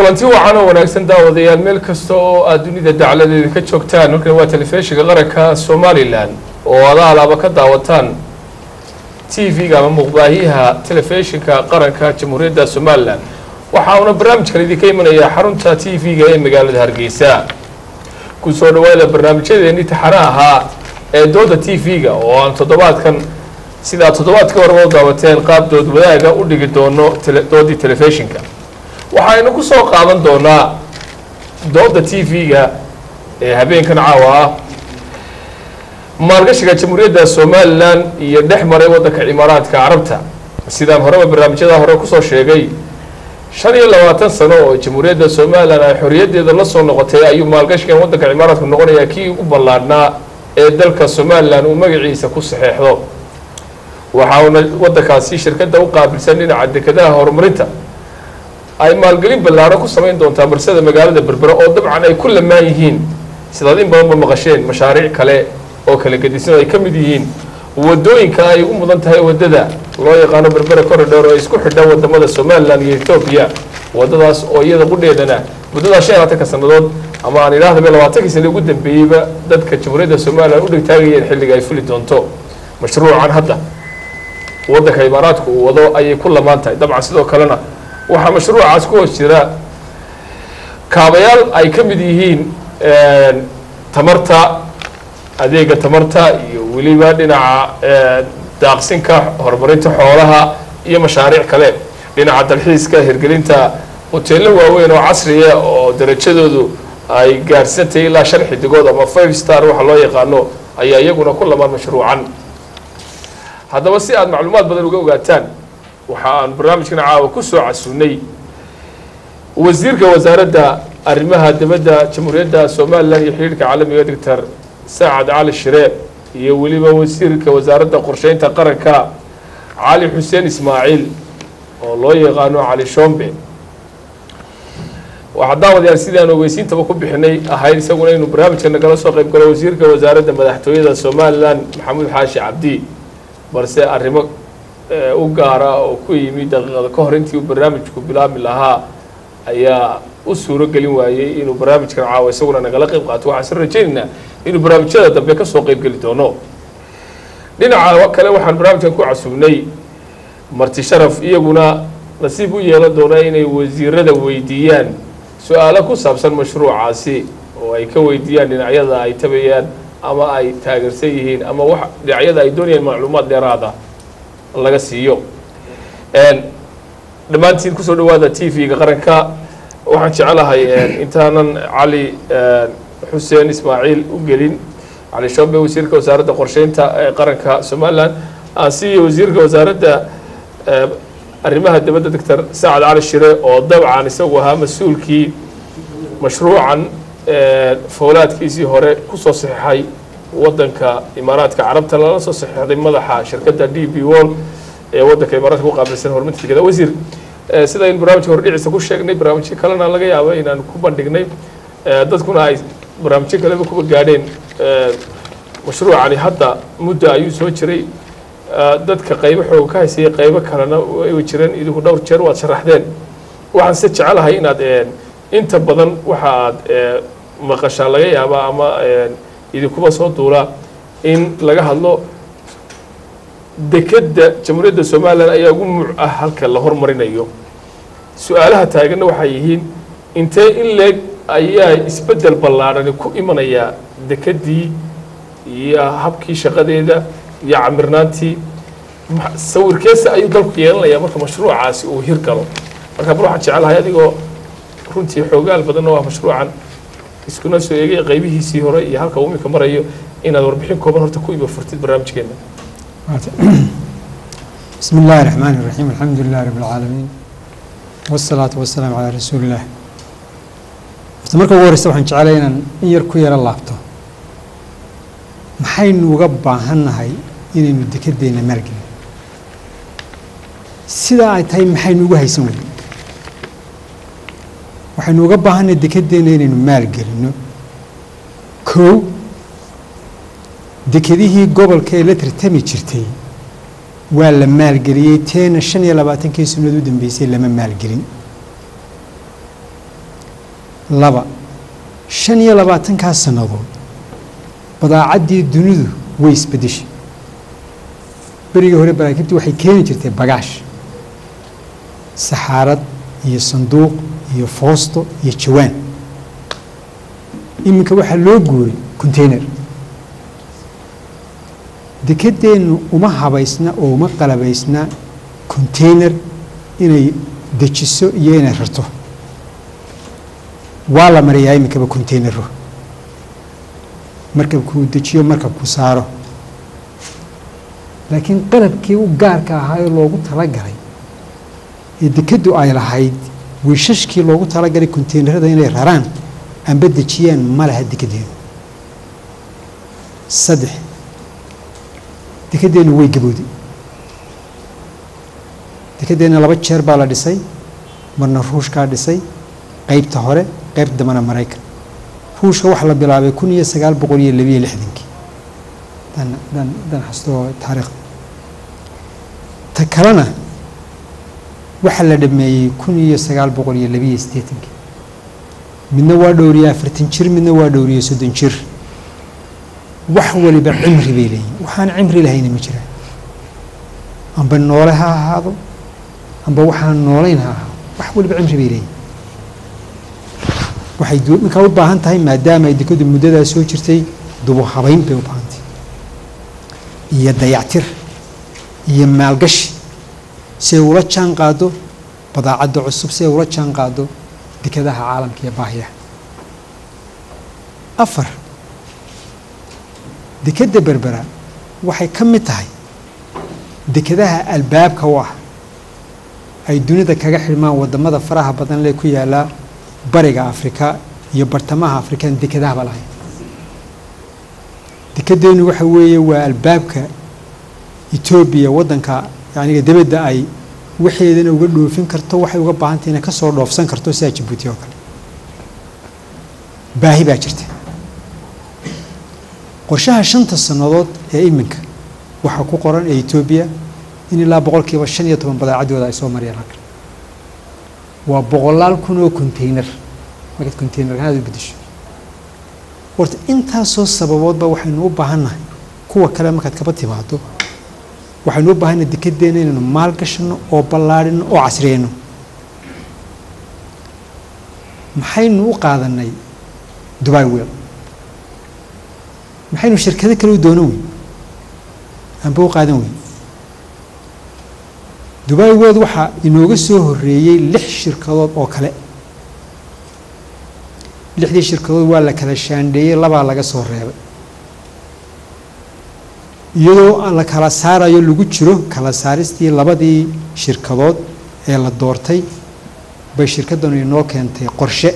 kulanti wacan oo wanaagsan daawadayaal meel kasta oo aad dunida dacladeeda ka joogtaan halkan waa telefishinka qaranka somalilan oo ada alaaba ka daawataan t v-ga ama muuqbaahiyaha telefishinka qaranka jamhuuriyadda somalilan waxa uuna barnaamijkan idinka imanayaa xarunta t v-ga ee magaalada hargeysa ku soo dhawaada barnaamijyadeeni taxana ahaa ee dooda t v-ga oo aan toddobaadkan sidaa toddobaadkii horeba u daawateen qaab dood wadaaga u dhigi doono doodii telefishinka waxaynu ku soo qaadan doonaa dooda t v-ga ee habeenkan caawa ah maalgashiga jamhuuriyadda somalilan iyo dhex maray waddanka cimaaraadka carabta sidaan horeba barnaamijyada hore kusoo sheegay shan iyo labaatan sano oo jamhuuriyadda somalilan ay xorriyaddeeda la soo noqotay ayuu maalgashigan waddanka cimaaraadku noqonayaa kii ugu ballaadhnaa ee dalka somalilan uu magaciisa ku saxeexdo waxa uuna waddankaasi shirkadda u qaabilsan dhinaca dekedaha horumarinta ay maalgelin ballaaro ku samayn doontaa barsada magaalada berbera oo dabcan ay ku lamaan yihiin sidaad in badanba maqasheen mashaariic kale oo kala gedisan ay ka mid yihiin wadooyinka ay ugu mudan tahay waddada loo yaqaano berbera corridor oo isku xidha wadamada somalilan iyo etoobiya waddadaas oo iyada qudheedana muddada shan iyo labaatanka sannadood ama aan idhaahdaba labaatankii sana ugu dambeeyeyba dadka jamhuuriyadda somalilan u dhigtaagayeen xilliga ay fuli doonto mashruucan hadda waddanka imaaraadku uu wado ayay ku lamaan tahay dabcan sidoo kalena waxaa mashruucaas ku hoos jira kaabayaal ay ka mid yihiin tamarta adeega tamarta iyo weliba dhinaca daaqsinka horumarinta xoolaha iyo mashaariic kale dhinaca dalxiiska hirgelinta hoteello waaweyn oo casriya oo darajadoodu ay gaadhsantahay ilaa shan xidigood ama five star waxa loo yaqaano ayaa iyaguna ku lamaan mashruucan haddaba si aad macluumaad badan uga ogaataan waxa aan barnaamijkan caawa ku soo casuunay wasiirka wasaaradda arrimaha dibadda jamhuuriyadda somalilan iyo xidhiirhka caalamiga doctor saacad cali shiree iyo weliba wasiirka wasaaradda qorsheynta qaranka cali xuseen ismaaciil oo loo yaqaano cali shombe waxaa daawadayaal sidaan ogeysiintaba ku bixinay ahayd isaguna inuu barnaamijka nagala soo qayb galo wasiirka wasaaradda madaxtooyada somalilan maxamuud xaashi cabdi balse arrimo u gaara oo ku yimid daqiiqada ka hor intii uu barnaamijku bilaabmi lahaa ayaa u suuro gelin waayey inuu barnaamijkan caawa isaguna nagala qayb qaato waxaan soo rajaynaynaa inuu barnaamijyada dambe kasoo qayb geli doono dhinaca kale waxaan barnaamijkan ku casuubnay marti sharaf iyaguna nasiib u yeelan doona inay wasiirada weydiiyaan su-aalo ku saabsan mashruucaasi oo ay ka weydiiyaan dhinacyada ay tabayaan ama ay taageersan yihiin ama wax dhinacyada ay doonayaan macluumaad dheeraada laga siiyo dhammaantiin kusoo dhawaada t v-ga qaranka waxaan jecelahay intaanan cali xuseen ismaaciil u gelin cali shombe wasiirka wasaaradda qorsheynta ee qaranka somalilan aan siiyo wasiirka wasaaradda arrimaha dibadda doctor saacad cali shire oo dabcan isagu ahaa mas-uulkii mashruucan foolaadkiisii hore kusoo saxeixay waddanka imaaraadka carabta lala soo saxeixday madaxa shirkadda d b wall ee waddanka imaaraadka ku qaabilsan horumarinta degeda wasiir sida in barnaamijka hordhiciisa ku sheegnay barnaamijyo kalena laga yaabo inaan ku bandhignay dadkuna ay barnaamijyo kaleba kuba gaadheen mashruucani hadda muddo ayuu soo jiray dadka qaybo xooga ka haysayay qaybo kalena way jireen idinku dhowr jeer waad sharaxdeen waxaan se jecelahay inaad inta badan waxa aad maqashaa laga yaaba ama idinkuba soo duula in laga hadlo dekedda jamhuuriyadda somalilan ayaa ugu muc ah halka la hormarinayo su-aalaha taaganna waxay yihiin intee in leeg ayaa isbeddel ballaadhani ku imanayaa dekeddii iyo habkii shaqadeeda iyo camirnaantii sawirkeesa ayuu dalku yeelanayaa marka mashruucaasi uu hirgalo marka bal waxaan jecelahay adigoo runtii xoogaal badan oo ah mashruucan iskuna soo eegay qaybihiisii hore iyo halka uu imika marayo inaad warbixin kooban horta ku iba furtid barnaamijkeena بسم الله الرحمن الرحيم الحمد لله رب العالمين والصلاة والسلام على رسول الله horta marka ugu horeysa waxaan jeclay inaan in yar ku yaro laabto maxaynu uga baahannahay inaynu dekedeenna maalgelin sidaa ay tahay maxaynu ugu haysan weyne waxaynu uga baahannahay dekedeenna inaynu maalgelinno kow dekedihii gobolka ee la tartami jirtay waa la maalgeliyey teena shan iyo labaatankii sannadood u dambeysay lama maalgelin laba shan iyo labaatankaa sannadood badaacaddii dunidu way isbeddeshay berigii hore baraakiibtu waxay keeni jirtay bagaash saxaarad iyo sanduuq iyo foosto iyo jawaan iminka waxaa loo guuray container dekedeennu uma habaysna oo uma qalabaysna container inay dejiso iyo inay rarto waa la mariyaa iminkaba containero markabkuu dejiyo markabku saaro laakiin qalabkii u gaarka ahaa ee loogu talagalay ee dekeddu ay lahayd wiishashkii loogu talagalay containerada inay raraan amba dejiyaan ma laha dekedeenu saddex dekedeennu way gabowday dekedeenna laba jeer baa la dhisay marna ruushkaa dhisay qeybta hore qeybta dambana maraykan ruushka waxaa la bilaabay kun iyo sagaal boqol iyo labiyo lixdankii dan dan dan xasto taariikhda ta kalena waxaa la dhameeyey kun iyo sagaal boqol iyo labiyo siddeetankii midna waa dhowriye afartan jir midna waa dhowriye soddon jir wax waliba cimri bay leeyihin waxaan cimri lahayna ma jiraan amba noole ha ahaado amba waxaan noolayn ha ahaado wax waliba cimri bay leeyihin waxay markaa u baahan tahay maadaama ay dekadu muddadaa soo jirtay dubu habayn bay u baahan tahay iyo dayactir iyo maalgashi si ay ula jaan qaado badaacadda cusub si ay ula jaan qaado dekadaha caalamka iyo baahiyaha afar dekedda berbera waxay ka mid tahay dekadaha albaabka u ah ay dunida kaga xidhmaan wadamada faraha badan lee ku yaalaa bariga afrika iyo bartamaha afrikaan dekedahaba lahayn dekedeennu waxa weeye waa albaabka etoobiya waddanka yaniga debedda ay waxeedana uga dhoofin karto waxay uga baahantay inay ka soo dhoofsan karto sidaa jabuuti oo kale baahi baa jirta qorshaha shanta sannadood ee iminka waxaa ku qoran ee etoobiya in ilaa boqolkiiba shan iyo toban badaacaddooda ay soo mariyaan halkan waa boqolaal kun oo container markaad containerkanaad u bedesho horta intaasoo sababoodba waxaynu u baahannahay kuwa kale markaad kaba timaado waxaynu u baahannahay dekedeenna inaynu maal gashano oo ballaadhino oo casriyeyno maxaynu u qaadanay dubai wel maxaynu shirkado kale u doonan weyn amba u qaadan weyn dubai world waxaa inooga soo horeeyey lix shirkadood oo kale lixdii shirkadood waa la kala shaandheeyey labaa laga soo reebay iyadoo la kala saarayo lagu jiro kala saaristii labadii shirkadood ee la doortay bay shirkaddanu inoo keentay qorshe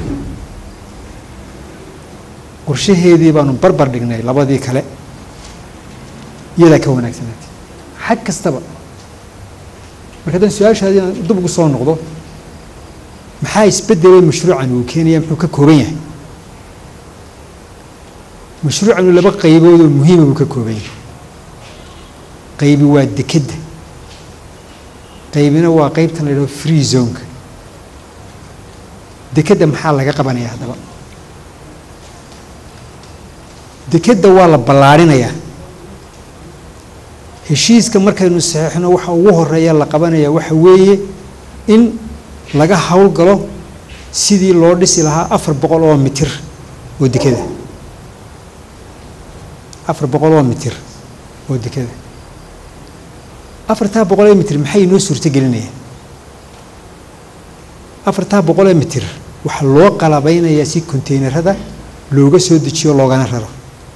qorshaheedii baanu barbar dhignay labadii kale iyadaa ka wanaagsanaatay xag kastaba marka haddaan su-aashaadi inaan dib ugu soo noqdo maxaa isbedelay mashruucan uu keenaya muxuu ka kooban yahay mashruucanu laba qaybood oo muhiima buu ka kooban yahay qaybi waa dekedda qaybina waa qaybtan la yidhaho free zoneka dekedda maxaa laga qabanaya haddaba dekedda waa la ballaarhinayaa heshiiska markaynu saxeixno waxa ugu horeeya la qabanaya waxa weeye in laga howlgalo sidii loo dhisi lahaa afar boqol oo mitir oo dekeda afar boqol oo mitir oo dekeda afartaa boqol ee mitir maxay inoo suurto gelinayaan afartaa boqol ee mitir waxaa loo qalabeynayaa si containerada looga soo dejiyo loogana raro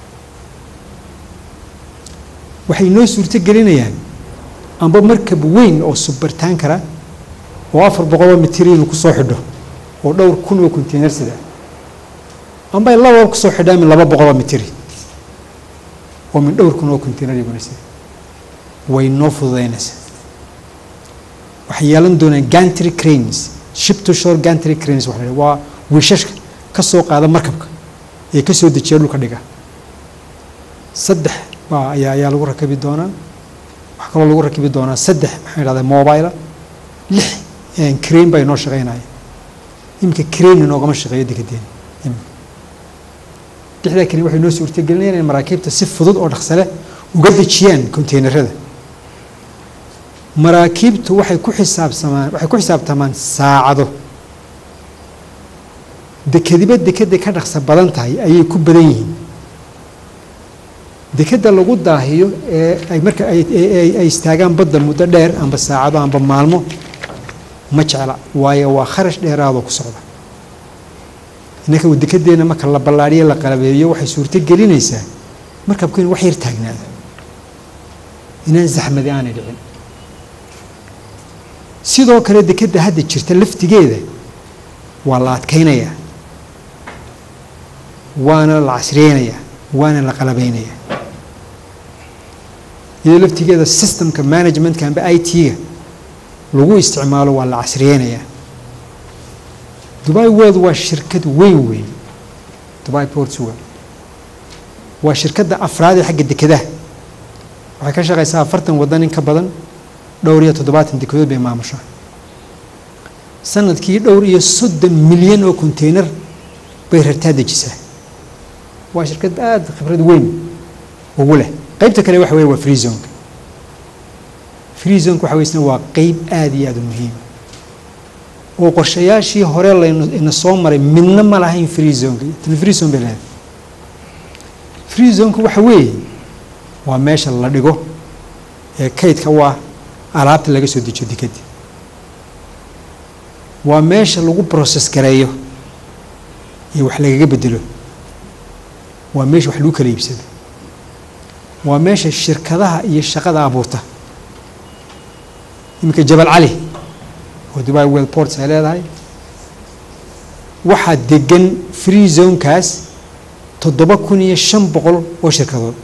waxay inoo suurto gelinayaan amba markab weyn oo subartaan kara oo afar boqoloo mitir inuu kusoo xidho oo dhowr kun oo container sida amba ay laba kusoo xidhaan min laba boqoloo mitiri oo min dhowr kun oo container iguna sida way noo fududaynaysaa waxay yeelan doonaan gantry cranes ship to shore gantry cranes waxa la waa wiishashka ka soo qaada markabka ee ka soo dejiya dhulka dhiga saddex waa ayaa ayaa lagu rakibi doonaa waxaa kaloo lagu rakibi doonaa saddex maxaa idhahdaa mobile lix crane baa inoo shaqeynaya iminka kreni noogama shaqeeyo dekedeena iminka lixdaa keli waxay noo suurtagelinayaan in maraakiibta si fudud oo dhaqso leh uga dejiyaan konteynerada maraakiibtu waxay ku xisaabsamaan waxay ku xisaabtamaan saacado dekediba dekeday ka dhaqso badan tahay ayay ku badan yihiin dekeda lagu daahiyo ee ay marka ay ay- ay istaagaan badda muddo dheer amba saacado amba maalmo ma jecla waayo waa kharash dheeraadoo ku socda innaka dekedeena marka la ballaadhiyo la qalabeeyo waxay suurto gelinaysaa markabku in wax yar taagnaado inaan zaxmadi aanay dhicin sidoo kale dekeda hadda jirta laftigeeda waa la adkaynayaa waana la casriyeynayaa waana la qalabeynayaa iyadoo laftigeeda systemka managementka amba i t-ga lagu isticmaalo waa la casriyeynayaa dubai world waa shirkad weyn weyn dubai portugal waa shirkadda afraad ee xagga dekedaha waxay ka shaqeysaa afartan waddan in ka badan dhowr iyo toddobaatan dekedood bay maamushaa sanadkii dhowr iyo soddon milyan oo konteyner bay rartaa dejisaa waa shirkad aada khibrad weyn ugu leh qeybta kale waxa weye waa free zonka free zonka waxa weysna waa qeyb aada iyo aada u muhiima oo qorshayaashii hore laynu ina soo maray midna ma lahayn free zonka tan free zone bay leedahay free zonka waxa weeye waa meesha la dhigo ee kaydka waa alaabta laga soo dejiyo dekeda waa meesha lagu process gareeyo iyo wax lagaga bedelo waa meesha wax lagu kala iibsado waa meesha shirkadaha iyo shaqada abuurta iminka jabal cali oo dubai world ports ay leedahay waxaa degan free zonekaas toddoba kun iyo shan boqol oo shirkadood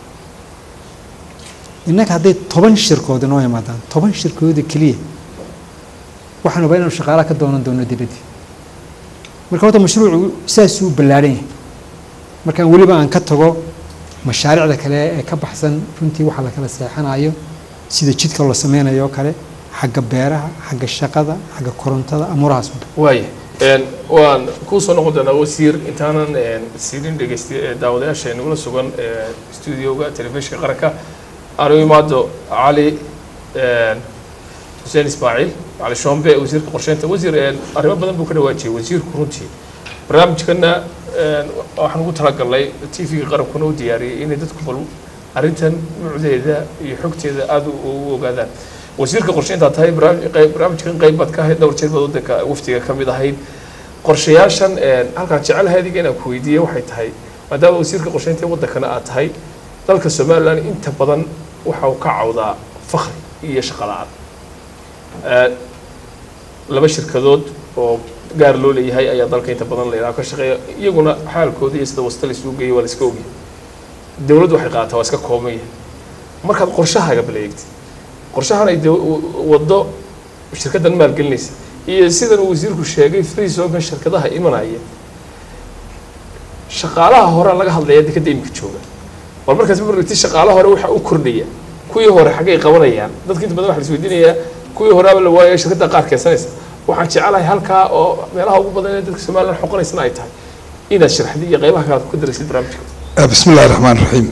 innaka hadday toban shirkood inoo imaadaan toban shirkooda keliya waxaan rabaa inaanu shaqaalaha ka doonan doono dibaddi marka horta mashruucu saasuu ballaadhan yahay markaan weliba aan ka tago mashaariicda kale ee ka baxsan runtii waxa la kala seexanayo sida jidka la sameynayo oo kale xagga beeraha xagga shaqada xagga korontada amuurahaas oo dhan waaya een, waan kuu soo noqon doonaa wasiir intaanan een, siinin dhegeysta ee daawadayaasha nagula sugan ee studioga telefishinka qaranka aanu imaado cali een, xuseen ismaaciil cali shombe wasiirka qorsheynta wasiir een, arrimo badan buu ka dhawaajiyay wasiirku runtii barnaamijkana een, waxaan ugu talagalnay t v-ga qarankuna u diyaariyey inay dadku bal arrintan nuucdeeda iyo xogteeda aada u u ogaadaan wasiirka qorsheyntaa tahay barnaamij- qeyb- barnaamijkan qeyb baad ka ahayd dhowr jeer baad wadanka waftiga ka mid ahayd qorshayaashan een, halkaan jecelahay adiga inaan ku weydiiye waxay tahay maadaama wasiirka qorsheynta ee wadankana aad tahay dalka somalilan inta badan waxa uu ka cawdaa fakri iyo shaqo la-aan Ee, laba shirkadood oo gaar loo leeyahay ayaa dalka inta badan la ka shaqeeya iyaguna xaalkooda iyo sida wasta la isugu geeyay waa la iska ogyahay dowladdu waxay qaadataa waa iska kooban yahay markaad qorshahaaga baleegtid qorshahan ay dow- waddo shirkaddan maalgelinaysa iyo sidan uu wasiirku sheegay free zonkan shirkadaha imanaya shaqaalaha hore laga hadlaya dekadda iminka jooga bal markaas marti shaqaalaha hore waxa u kordhaya kuwii hore xaggay qabanayaan dadka inta badan waxa la isweydiinayaa kuwii horeaba la waayay shirkadda qaar keensanaysa waxaan jecelahay halkaa oo meelaha ugu badan ee dadka somaliland xoqonaysana ay tahay inaad sharaxdid iyo qeybaha kale aad ku daraysid barnaamijka bismi illahi raxmaan raxiim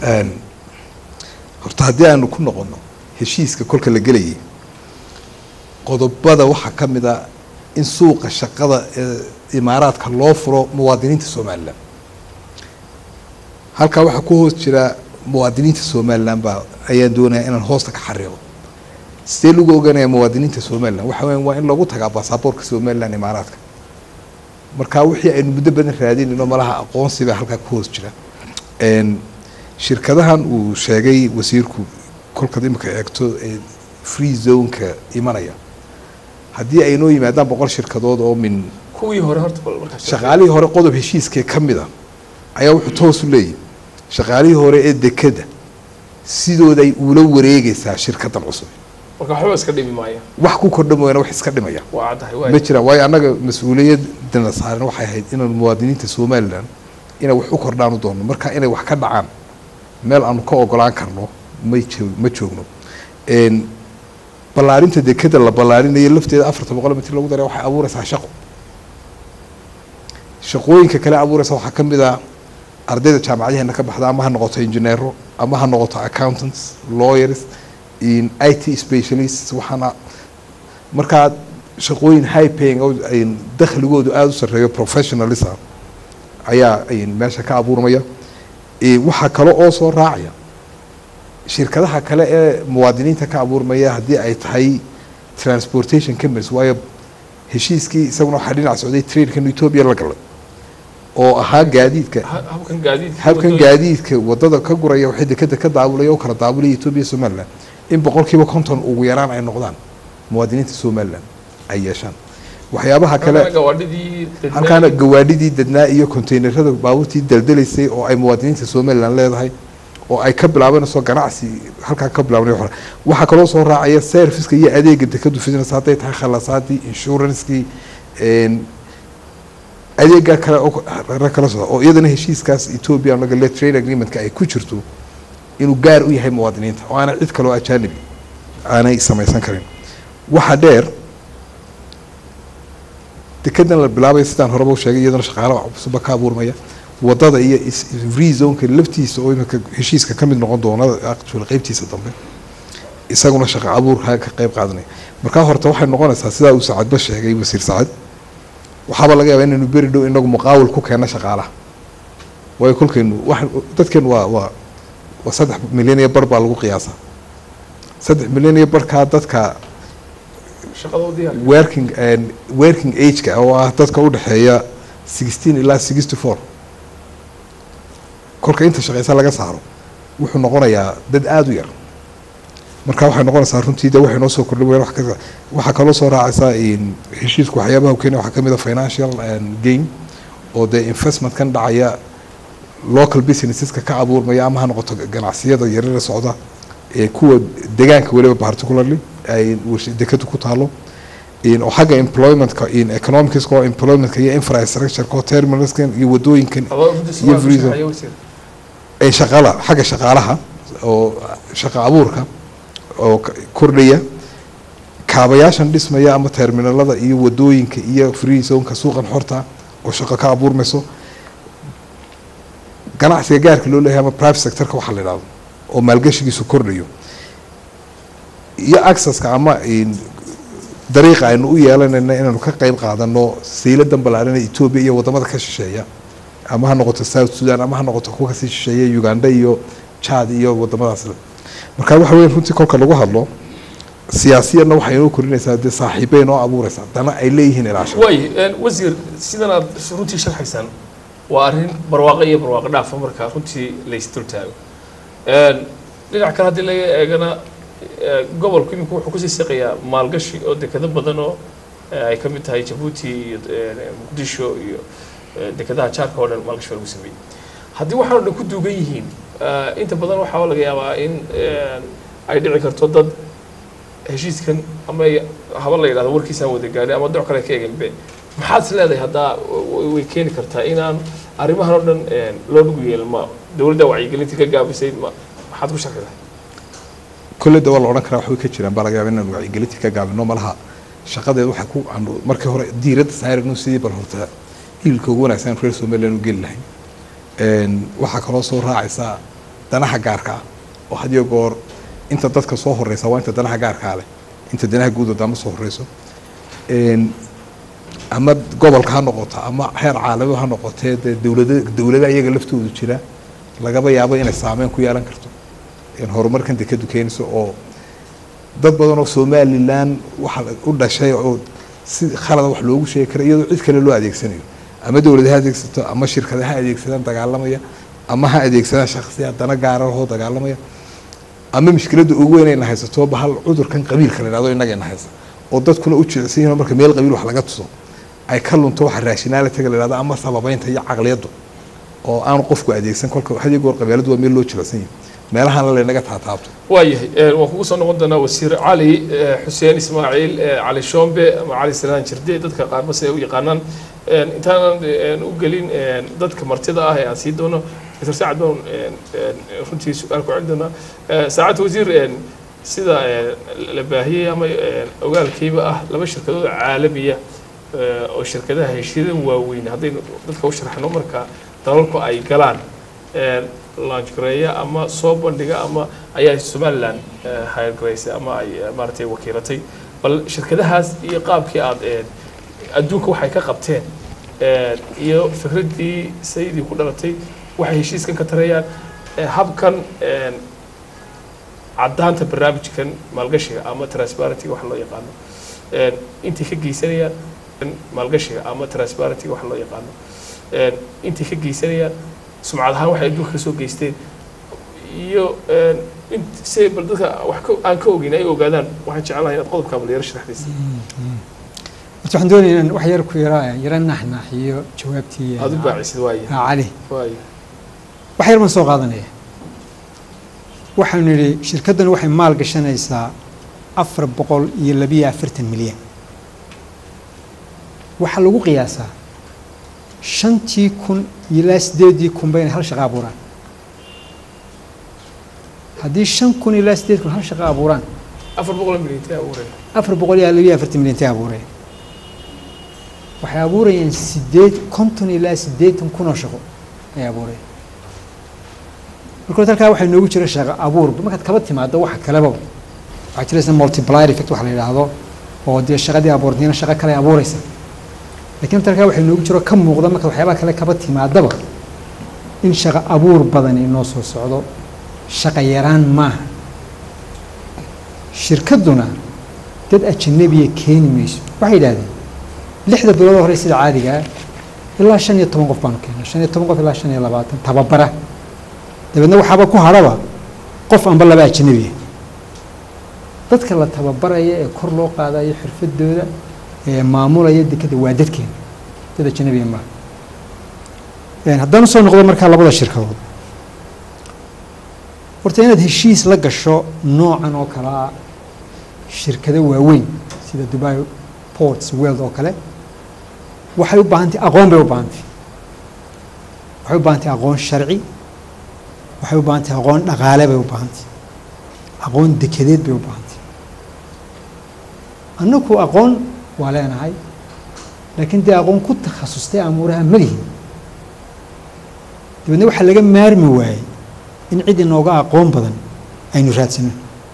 horta haddii aanu ku noqono heshiiska kolka la gelayay qodobada waxaa ka mid a in suuqa shaqada ee imaaraadka loo furo muwaadiniinta somalilan halkaa waxaa ku hoos jira muwaadiniinta somalilan baa ayaan doonaya inaan hoosta ka xariiqo sidee lagu ogaanaya muwaadiniinta somalilan waxa weya waa in lagu tagaa baasaboorka somalilan imaaraadka marka wixii aynu muddo badan raadinayno malaha aqoonsi baa halkaa ku hoos jira Een, shirkadahan uu sheegay wasiirku kolkaad imika eegto ee free zoneka imanaya haddii ay noo yimaadaan boqol shirkadood oo min kuwii hore horta bal markaas shaqaalihii hore qodob heshiiskee ka mid a ayaa wuxuu toos u leeyahy shaqaalihii hore ee dekeda sidooday uula wareegaysaa shirkaddan cusub marka waxba iska dhimi maaya wax ku kordha mooyaane wax iska dhimaya waa caddahay ma waay jiraan waayo annaga mas-uuliyadana saaran waxay ahayd inaanu muwaadiniinta somalilan inay wax u kordhaan u doonno marka inay wax ka dhacaan meel aanu ka ogolaan karno may joog ma joogno Een, ballaarinta dekeda la ballaarinayo lafteeda afarta boqol mitir lagu daray waxay abuuraysaa shaqo shaqooyinka kale abuuraysa waxaa ka mid ah ardayda jaamacadaheena ka baxda ama ha noqoto engineero ama ha noqoto accountants lawyers in i t specialists waxaana markaa shaqooyin high paying oo ay dakhligoodu aada u sarreeyo professionalism ayaa ay meesha ka abuurmaya Eh, waxaa kale oo soo raacaya shirkadaha kale ee muwaadiniinta ka abuurmaya haddii ay tahay transportation companies waayo heshiiskii isaguna waxaa dhinac socday trainkan ethiopia la galay oo ahaa gaadiidka Ha- habkan gaadiidka habkan wadooyin- gaadiidka wadada ka guraya waxay dekeda ka daabulaya oo kala daabulaya ethiopia somaliland in boqolkiiba konton ugu yaraan ay noqdaan muwaadiniinta somaliland ay yeeshaan waxyaabaha kale halkana gawaadhidii dadnaa- halkaana gawaadhidii dadnaa iyo konteynerada baabuurtii daldalaysay oo ay muwaadiniinta somaliland leedahay oo ay ka bilaabanayso ganacsi halkaa ka bilaabanay hore waxaa kaloo soo raacaya serviceka iyo adeega dekadu fidinaysa hadday tahay khalasaadii insurancekii een, adeega kale oo ra- kala socda oo iyadana heshiiskaas ethiopia laga le trade agreementka ay ku jirto inuu gaar u yahay muwaadiniinta oo aanay cid kaloo ajaanibi aanay samaysan karin waxa dheer dekedan la bilaabay sidaan horeba u sheegay iyadana shaqaale cusubba ka abuurmaya wadada iyo is- free zoneka laftiisa oo imika heshiiska ka mid noqon doona actual qeybtiisa dambe isaguna shaqo abuurka ka qeyb qaadanaya markaa horta waxay noqonaysaa sidaa uu sacadba sheegay wasiir sacad waxaaba laga yaabaa inaynu beri dhow inagu muqaawil ku keenno shaqaalaha waayo kolkaynu wax dadkeenu waa waa waa saddex milyan iyo bar baa lagu qiyaasaa saddex milyan iyo barkaa dadka shaqadoodii hal- working and working age-ka oo ah dadka u dhexeeya sixteen ilaa sixty four kolka inta shaqeysa laga saaro wuxuu noqonayaa dad aada u yar marka waxay noqonaysaa runtii de waxay noo soo kordhin wayaan wax ka waxaa kaloo soo raacaysaa in heshiisku waxyaabaha u keenaya waxaa ka mid a financial and gain oo dee investment kan dhacaya local businesseska ka abuurmaya ama ha noqoto ganacsiyada yarara socda ee kuwa deegaanka weliba particularly ay warsh- dekadu ku taalo in oo xagga employmentka in economicska oo employmentka iyo infrastructureka oo terminalskan iyo wadooyinkan adoo runtii iyo su'aal ku freezer. shaqeeya wasiir. ee shaqala xagga shaqaalaha oo shaqo abuurka oo k- kordhaya kaabayaashan dhismaya ama terminalada iyo wadooyinka iyo free zoneka suuqan xorta oo shaqo ka abuurmayso ganacsiga gaarka loo leeyahay ama private sectorka waxaa la idhahdo oo maalgashigiisu kordhayo iyo accesska ama in dariiqa aynu u yeelanayna inaanu ka qeyb qaadano sayladan ballaaran ee ethiopia iyo wadamada ka shisheeya ama ha noqoto south sudan ama ha noqoto kuwa kasii shisheeya uganda iyo chad iyo wadamadaas marka waxa weya runtii kolka lagu hadlo siyaasiyanna waxay inoo korinaysaa dee saaxiibay inoo abuuraysaa dana ay leeyihiin ilaasha waay een, wasiir sidan aad runtii sharxaysaan waa arrin barwaaqo iyo barwaaqo dhaafa marka runtii laysdul taago Een, dhinac kale haddii laga eegana ee, gobolku imika wuxuu kusii siqayaa maalgashi oo dekado badan oo ee, ay ka mid tahay jabuuti iyo ee, muqdisho iyo ee, dekadaha jaarka oo dhan maalgashi baa lagu sameeyey haddii waxaan oo dhan ku duugan yihiin ee, inta badan waxaa laga yaabaa in ee, ay dhici karto dad heshiiskan ama ay- haba la yidhahdo warkiisaan wada gaadhin ama doc kale ka eganbe maxaad is leedahay haddaa w- way keeni kartaa inaan arrimahan oo dhan een, loo dhugu yeelin ma dowladda wacyigelinta ka gaabisay ma maxaad ku sharxi lahay kolleyda waa la odhan karaa waxbay ka jiraan baa laga yaaba inaan wacyigelintii ka gaabino malaha shaqadeed waxay ku aanu markii hore diiradda saarayno sidii bal horta hililka ugu wanaagsan reer somaliland u geli lahayn Een, waxaa kaloo soo raacaysa danaha gaarka ah oo had iyo goor inta dadka soo horeysa waa inta danaha gaarkaa leh inta danaha guud oo dama soo horeyso Een, ama gobolka ha noqoto ama heer caalami ha noqotee dee dowlada dowlada iyaga laftoodu jira lagaba yaabo inay saameyn ku yeelan karto in horumarkan dekadu keenayso oo dad badan oo somalilan waxa u dhashay oo si khalada wax loogu sheegi kara iyadoo cid kale loo adeegsanayo ama dowlad ha adeegsato ama shirkada ha adeegsadaan dagaalamaya ama ha adeegsadaan shakhsiya dana gaara oo dagaalamaya ama mushkiladda ugu weyn ayna haysato bahal cudurkan qabiilka la yidhahdo innagayna haysa oo dadkuna u jecsan yihiin marka meel qabiil wax laga tuso ay ka lunto waxa raashinaalitiga la yidhahdo ama sababeynta iyo caqliyaddu oo aanu qofku adeegsan kolka had iyo goor qabiiladu waa meel loo jilicsan yahay meelahana laynaga taataabto waayahay een, waan kugu soo noqon doonaa wasiir cali ee, xuseen ismaaciil ee, cali shombe ama cali salaan jirde dadka qaarba siday u yaqaanaan Een, intaanan een, u gelin een, dadka martida ah ee aan sii doono dr saacad baan een, een, runtii su-aal ku celin doonaa Ee, saacad wasiir een, sida een, la baahiyey ama een, ogaalkiiba ah laba shirkadood caalamiya eh, oo shirkadaha heshiidan waaweyn haddaynu dadka u sharaxno marka dalalku ay galaan eh, launchgareeya ama soo bandhiga ama ayaa somaliland eh, hiregareysay ama ay eh, maaragtay wakiilatay bal shirkadahaas iyo qaabkii aad eh, adduunka waxay ka qabteen eh, iyo fikraddii sayidii ku dhalatay waxay heshiiskan ka tarayaan eh, habkan eh, caddaanta barnaamijkan maalgashiga ama transparentyga waxa loo yaqaano een, intay ka geysanayaan maalgashiga ama transparentyga waxa loo yaqaano een, intay ka geysanayaan sumcad ahaan waxay adduunka kasoo geysteen iyo een, int si bal dadka wax ka aan ka ogeyn ay ogaadaan waxaan jeclahay inaad qodobka bal yaro sharaxdaysa horta waxaan doonaya inaan wax yar ku yara yara naxnaxiyo jawaabtii aad u baacisid waaye ah, cali waaye wax yar baan soo qaadanaya waxaanu nidhi shirkaddan waxay maal gashanaysaa afar boqol iyo labiyo afartan milyan waxaa lagu qiyaasaa shantii kun ilaa sideedii kunba inay hal shaqo abuuraan haddii shan kun ilaa sideed kun hal shaqo abuuraan afar boqol milyan intee abuureen afar boqol iyo labiyo afartan milyan intay abuureen waxay abuurayaan sideed konton ilaa siddeetan kun oo shaqo ay abuureen marka horta halkaa waxaa noogu jira shaqo abuur markaad kaba timaado waxa kaleba waxaa jira isna multiplier effect waxa la yidhaahdo oo dee shaqadii abuurtayna shaqo kale abuuraysa laakiin horta halkaa waxaa noogu jiro ka muuqda marka waxyaabaha kale kaba timaadaba in shaqo abuur badan inoo soo socdo shaqo yaraan maaha shirkadduna dad ajanabiya keeni mayso waxay yidhahdeen lixda bilood oo hore sida caadiga ah ilaa shan iyo toban qof baanu keena shan iyo toban qof ilaa shan iyo labaatan tababara dabeedna waxaaba ku hadhaba qof amba laba ajanabiya dadka la tababaraya ee kor loo qaadayo xirfadooda ee maamulaya dekada waa dadkeena dad ajanabiya maaha Een, haddaan usoo noqdo markaa labada shirkadood horta inaad heshiis la gasho noocan oo kale ah shirkado waaweyn sida dubai ports world oo kale waxay u baahan tahay aqoon bay u baahan tahay waxay u baahan tahay aqoon sharci waxay u baahan tahay aqoon dhaqaale bay u baahan tahay aqoon dekedeed bay u baahan tahay annagu aqoon waa leenahay laakiin dee aqoon ku takhasustay amuuraha ma lihin dabeedna waxaa laga maarmi waayey in cid inooga aqoon badan aynu raadsano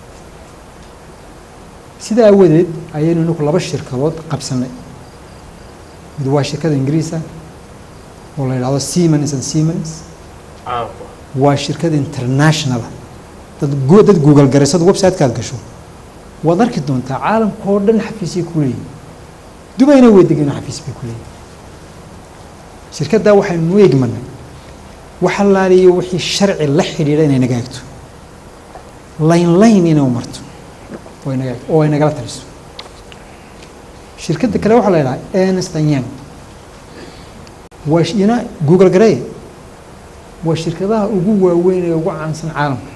sidaa awadeed ayaynu inagu laba shirkadood qabsanay mid waa shirkada ingiriisa oo la yidhahdo siemens and siemens caanku waa shirkad internationala dad gu- dad google garaysad website-kaad gasho waad arki doontaa caalamka oo dhan xafiisay ku leeyihin dubayna way degeen xafiis bay ku leeyihin shirkaddaa waxaynu u egmanay wax allaaliyo wixii sharci la xidhiidha inay naga egto layn layn inay u marto oo ay naga egto oo ay nagala taliso shirkadda kale waxaa la yidhaha ernst and young waa sh- iyana google garay waa shirkadaha ugu waaweyn ee ugu caansan caalamka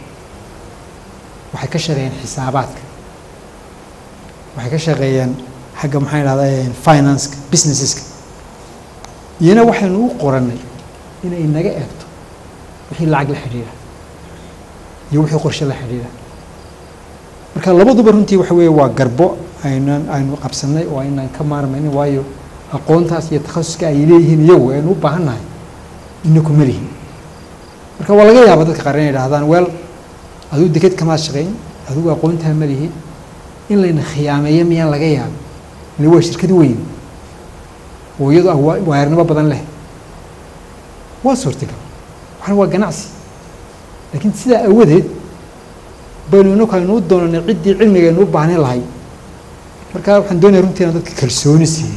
waxay ka shaqeeyeen xisaabaadka waxay ka shaqeeyeen xagga maxaa idhahdaa financeka businesseska iyana waxaynu u qorannay inay naga eegto wixii lacag la xidhiidha iyo wixii qorshe la xidhiidha marka labaduba runtii waxa weeye waa garbo aynan aynu qabsannay oo aynan ka maarmaynin waayo aqoontaas iyo takhasuska ay leeyihiin iyagu aynu u baahan nahay inaku ma lihin marka waa laga yaaba dadka qaar inay idhahdaan weel adigu deked kamaad shaqayn adigu aqoontaa ma lihin in layna khiyaameeyo miyaan laga yaaba ile waa shirkad weyn oo iyadu ah waa- waayarnimo badan leh waa suurtagal waxaan waa ganacsi laakiin sidaa awadeed baynu inaku aynu u doonanay ciddii cilmiga aynu u baahnin lahay marka waxaan doonaya runtii inaan dadka kalsooni siiyo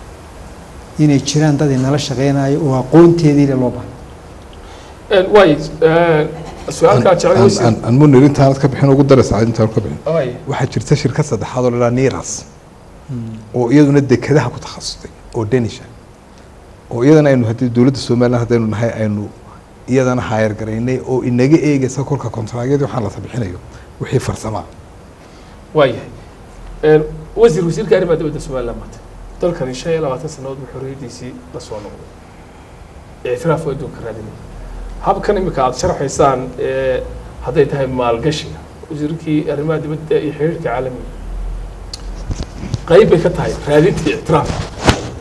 inay jiraan dad inala shaqeynayo oo aqoonteedii le loo baahnay waay su-aalkaa jeclay wasiir aan munir intaanad ka bixin ugu daraysa intaan ka bixin waay waxaa jirta shirkad saddexaad oo la dhaha niras oo iyaduna dekedaha ku takhasustay oo danisha oo iyadana aynu haddii dowladda somaliland haddaynu nahay aynu iyadana haayar garaynay oo inaga eegaysa kolka kontraagyadii waxaan la sabixinayo wixii farsamaa waayahay wasiir wasiirka arrimaha dibadda somaliland maanta dalkani shan iyo labaatan sannadood buu xorriyaddiisii la soo noqday ictiraaf oo adduunka raadinay habkan imika aada sharxaysaan ee hadday tahay maalgashiga wasiirkii arrimaha dibadda iyo xiriirka caalamiga qayb bay ka tahay raadintii ictiraafka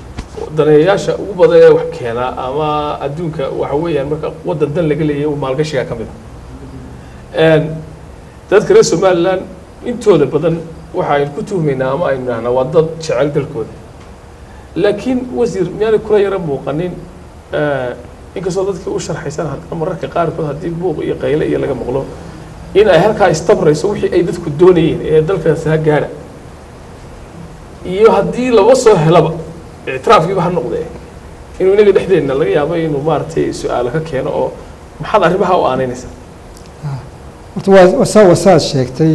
daneeyayaasha ugu badan ee wax keena ama adduunka waxa weeyaan marka waddan dan laga leeyahay maalgashiga ka mid a dadka reer somaliland intooda badan waxa aynu ku tuhmaynaa ama aynu nahnaa waa dad jecel dalkooda laakiin wasiir miyaanay kula yara muuqanin inkastoo dadkii u sharxaysan haddana mararka qaarkood haddii buuq iyo qayle iyo laga maqlo in ay halkaa istabrayso wixii ay dadku doonayeen ee dalkaas ha gaadha iyo haddii laba soo helaba ictiraafkiiba ha noqdee inuu inaga dhexdeenna laga yaabo inuu maaragtay su-aalo ka keeno oo maxaad arrimaha u aanaynaysaa horta waa wasaa wasaad sheegtay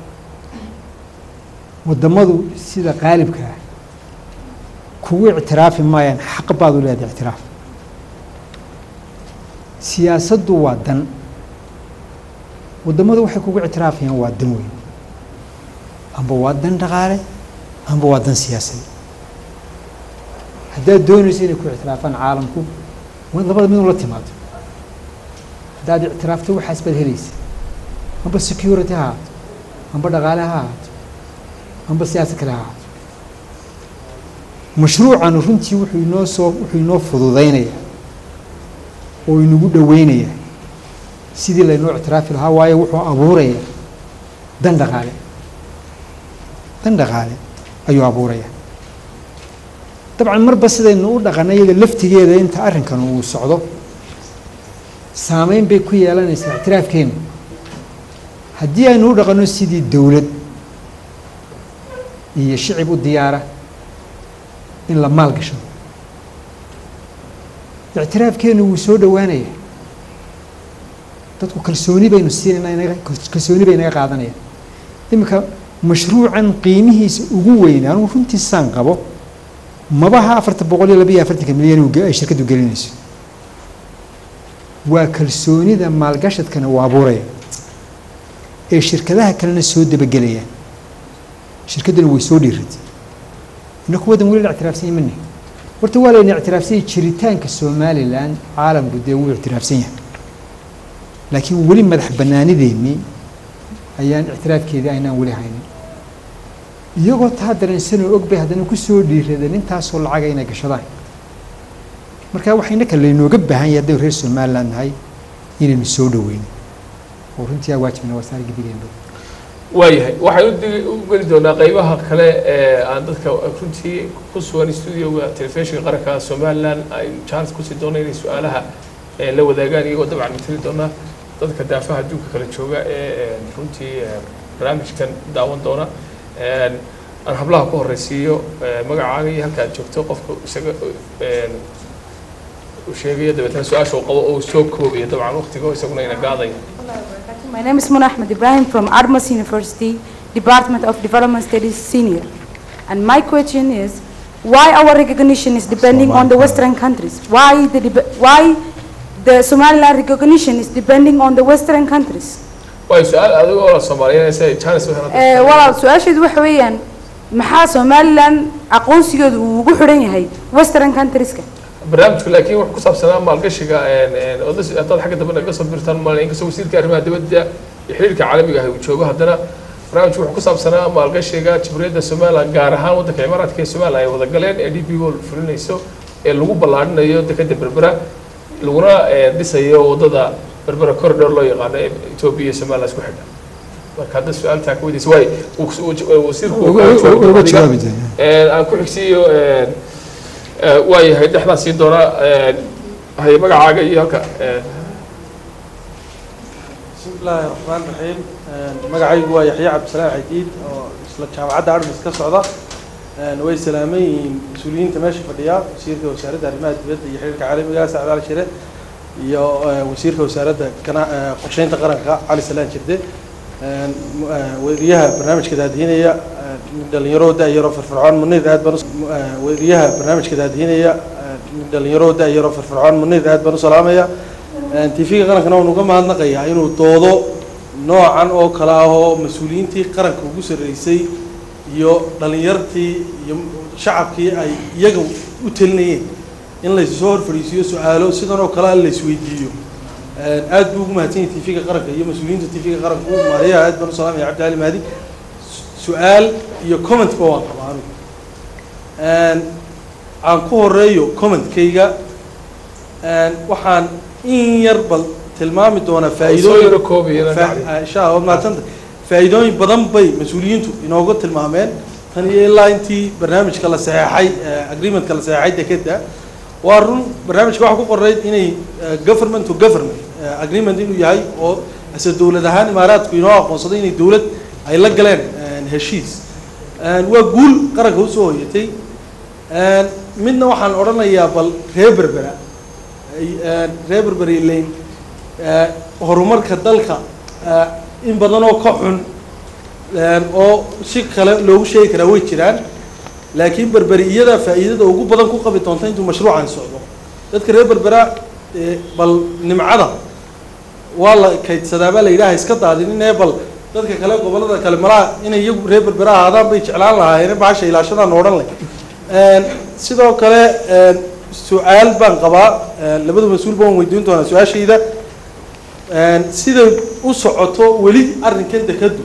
waddamadu sida qaalibka ah kugu ictiraafi maayaan xaq baad u leedahay ictiraaf siyaasaddu waa dan waddamadu waxay kugu ictiraafayaan waa dan weyn amba waa dan dhaqaale amba waa dan siyaasadeed haddaad doonayso inay ku ictiraafaan caalamku waa labada mid un la timaado haddaad ictiraafto waxaas baad helaysa amba security ha ahaato amba dhaqaale ha ahaato amba siyaasad kale ha ahaato mashruucan runtii wuxuu inoo soo wuxuu inoo fududaynayaa oo inagu dhoweynayaa sidii laynoo ictiraafi lahaa waayo wuxuu abuurayaa dan dhaqaale dan dhaqaale ayuu abuurayaa dabcan marba sidaynu u dhaqanay iyada laftigeeda inta arrinkan uu socdo saameyn bay ku yeelanaysaa ictiraafkeena haddii aynu u dhaqanno sidii dowlad iyo shicib u diyaara in la maal gashado ictiraafkeenu wuu soo dhowaanaya dadku kalsooni baynu siinayna inaga kalsooni bay inaga qaadanayaan iminka mashruucan qiimihiisa ugu weyn anugu runtii saan qabo mabaha afartan boqol iyo labiyo afartanka milyan ay shirkaddu gelinayso waa kalsoonida maalgashadkana uu abuuraya ee shirkadaha kalena soo dabagelayaan shirkadduna way soo dhiiratay inaku waddan weli la ictiraafsan yahay mani horta waa layna ictiraafsan yahay jiritaanka somalilan caalamku dee wuu ictiraafsan yahay laakiin weli madax bannaanideennii ayaan ictiraafkeedii aynaan weli haynin iyagoo taa dareensanoo og bay haddana ku soo dhiiradeen intaasoo lacaga inay gashadaan marka waxa innaka laynooga baahan yahay haddaynu reer somaliland nahay inaynu soo dhoweyno oo runtii aa waajibna waa saar gidigeenba waayahay waxaan ud u geli doonaa qeybaha kale ee aan dadka runtii ku sugan studioga telefishinka qaranka somaliland ay chance kusii doona inay su-aalaha la wadaagaan iyagoo dabcan matali doona dadka daafaha adduunka kala jooga ee runtii barnaamijkan daawan doona aan hablaha ku horeysiiyo magacaaga iyo halka aad joogto qofka isaga uu sheegayo dabeetana su-aasha uu qabo oo soo koobayo dabcan waqtigo isaguna ina gaadaya My name is Mona Ahmed Ibrahim from Armas University, Department of Development Studies Senior. And my question is, why our recognition is depending on the Western countries? Why the, dep- why the Somaliland recognition is depending on the Western countries? waayo su-aal adigoo la soomaaliyanaysa chance u Eh, helada walaal su-aasheedu waxa weeyaan maxaa Somaliland aqoonsigooda uu ugu xidhan yahay Western countries-ka? barnaamijku laakiin wuxuu ku saabsanaa maalgashiga odas haddaad xagga dambe naga soo birtaan maalin inkastoo wasiirka arrimaha dibadda iyo xiriirka caalamiga ah uu joogo haddana barnaamijku wuxuu ku saabsanaa maalgashiga jamhuuriyadda somaliland gaar ahaan waddanka imaaraadka ee somaliland ay wada galeen ee d p o fulinayso ee lagu ballaarinayo dekadda berbera laguna eh, dhisayo waddada berbera corridor loo yaqaano ee etoobiya iyo somaliland isku xidha marka hadda su-aaltaa ka weydiisa waayo uu- uu- wasiirku uu kaa joogo uga adiga. jawaabi doonaa Eh, aan ku xigsiiyo eh, eh, waayahay dhexdaan siin doonaa eh, haye magacaaga iyo halka eh, بسم الله الرحمن الرحيم magacaygu waa yaxya cabdisalaam xadiid oo isla jaamacadda armis ka socda way salaaman yihiin mas-uuliyiinta meesha fadhiya wasiirka wasaaradda arrimaha dibadda iyo xiriirka caalamiga sacad cali shire iyo eh, wasiirka wasaaradda kana- eh, qorsheynta qaranka cali salaan jirde weriyaha barnaamijka daadihinaya eh, dhalinyaro da-yaro firfircoon munid aad baan u- eh, weriyaha barnaamijka daadihinaya eh, dhalinyaro da-yaro firfircoon munid aad baan u salaamaya tv-ga qarankana waan uga mahadnaqayaa inuu doodo noocan oo kale ah oo mas-uuliyiintii qaranka ugu sarreysay iyo dhalinyartii iyo shacabkii ay iyaga u telinayeen in laysu soo hor fadhiisiiyo su-aalo sidan oo kale ah laysweydiiyo aad buu ugu mahadsan yahay tv-ga qaranka iyo mas-uuliyiinta tv-ga qaranka u maariyaha aad baan u salaamaya cabdi cali mahdi su- su-aal iyo comment ba waan qabaa anigu aan ku horeeyo commentkayga waxaan in yar bal tilmaami doonaa soo faa'iidooyin yaro koobaya Fa- insha allah waad mahadsanta faa'iidooyin badan bay mas-uuliyiintu inooga tilmaameen tan iyo ilaa intii barnaamijka la saxeexay eh, agreementka la saxeexay dekeda waa run barnaamijka waxaa ku qorayd inay eh, government to government eh, agreement inuu yahay oo ase dowlad ahaan imaaraadku inoo aqoonsaday inay dowlad ay la galeen eh, heshiis Eh, waa guul qaranka usoo hoyatay Eh, midna waxaan odhanayaa bal reer berbera ay- eh, reer berberi leyn eh, horumarka dalka eh, in badan oo ka xun eh, oo si kale loogu sheegi karaa way jiraan laakiin berberi iyada faa'iidada ugu badan ku qabi doonta intuu mashruucan socdo dadka reer berbera eh, bal nimcada waa la kaydsadaa baa la yidhaha iska daadinin ee bal dadka kale gobollada kale malaha inay iyagu reer berbera ahaadaan bay jeclaan lahaayeen bahasha ilaashadaan odhan leh Een, sidoo kale een, su-aal baan qabaa een, labada mas-uul baan weydiin doonaa su-aashayda Een, siday u socoto weli arrinkan dekadu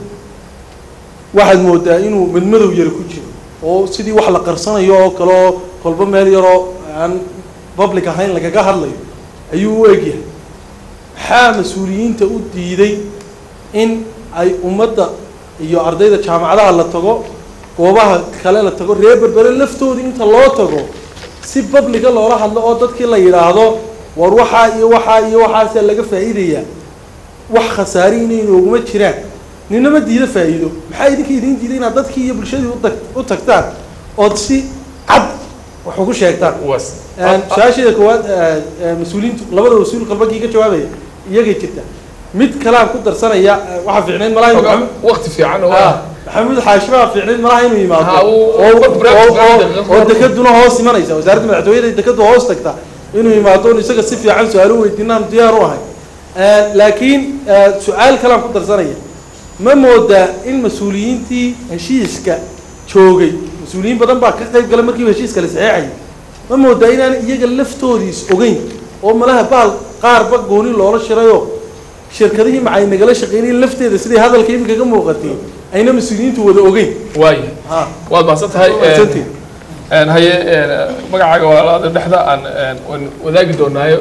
waxaad moodaa inuu madmadow yara ku jiro oo sidii wax la qarsanayo oo kale oo kolba meel yaroo aan public ahayn lagaga hadlayo ayuu u egyahay maxaa mas-uuliyiinta u diiday in ay ummadda iyo ardayda jaamacadaha la tago goobaha kale la tago reer berbere laftooda inta loo tago si publica loola hadlo oo dadkii la yidhaahdo war waxaa iyo waxaa iyo waxaasaa laga faa'iidayaa wax khasaari inay nooguma jiraan ninama diida faa'iido maxaa idinka idiin diiday inaad dadkii iyo bulshadii u tag u tagtaan ood si cad wax ugu sheegtaan was Een, su-aasheeda koowaad ee, ee, mas-uuliyiintu labada mas-uul qalbagii ka jawaabaya iyagay jirta mid kale aan ku darsanaya ee, waxaa fiicnayd malaha inuu Maxamed- waqti fiican oo Ah, maxamuud xaashi baa fiicnayd malaha inuu yimaado Ha, uu- oo uu- oo- oo- daqiiqad oo hor- dekaduna hoos imanaysa wasaaradda madaxtooyada dekadu hoos tagta inuu yimaado on isaga si fiican su-aalo weydiinaan diyaar u ahay Een, laakiin ee, su-aal kale aan ku darsanaya ma moodaa in mas-uuliyiintii heshiiska joogay mas-uuliyiin badan baa ka qayb galay markiiba heshiiska la saxeexayay ma moodaa inaan iyaga laftoodiis ogeyn oo malaha bahal qaarba gooni loola shirayoo shirkadihii macay nagala shaqeynayeen lafteeda siday hadalka iminka ka muuqatay ayna mas-uuliyiintu wada ogeyn waayo ha waad mahadsan tahay mahadsantihin. Een, haye een, magacaaga walaalaada dhexda aan een, waan wadaagi doonaayo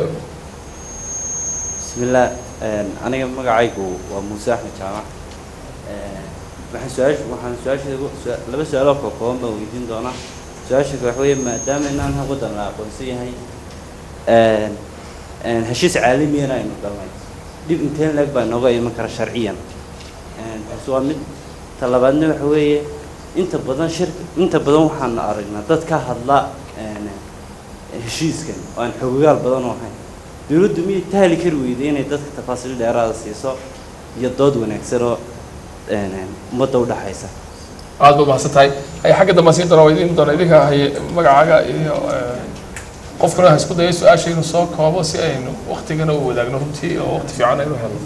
بسم الله aniga magacaygu waa muuse axmed jaamac waxaan su-aash waxaan su-aasheeda ugu- su- laba su-aal oo ka kooban baan weydiin doonaa su-aasha waxa weeye maadaama inaan hal waddan la aqoonsan yahay een, een, heshiis caalamiyana aynu galnay dhib inteen leeg baa inooga iman kara sharciyan Een, taasi waa mid ta labaadna waxa weeye inta badan shir inta badan waxaan aragnaa dad ka hadla een, heshiiskan oo aan xogogaal badan u ahayn dowladdu miyay tahli kari weyday inay dadka tafaasiil dheeraada siiso iyo dood wanaagsan oo een, een, ummadda udhaxaysa aad baad mahadsan tahay haye xagga dambe siin doona weydiin doona idinka haye magacaaga iyo een, qofkuna ha isku daya su-aasha inuu soo koobo si aynu waqtigana u wadaagno runtii oo waqti fiican aynu helno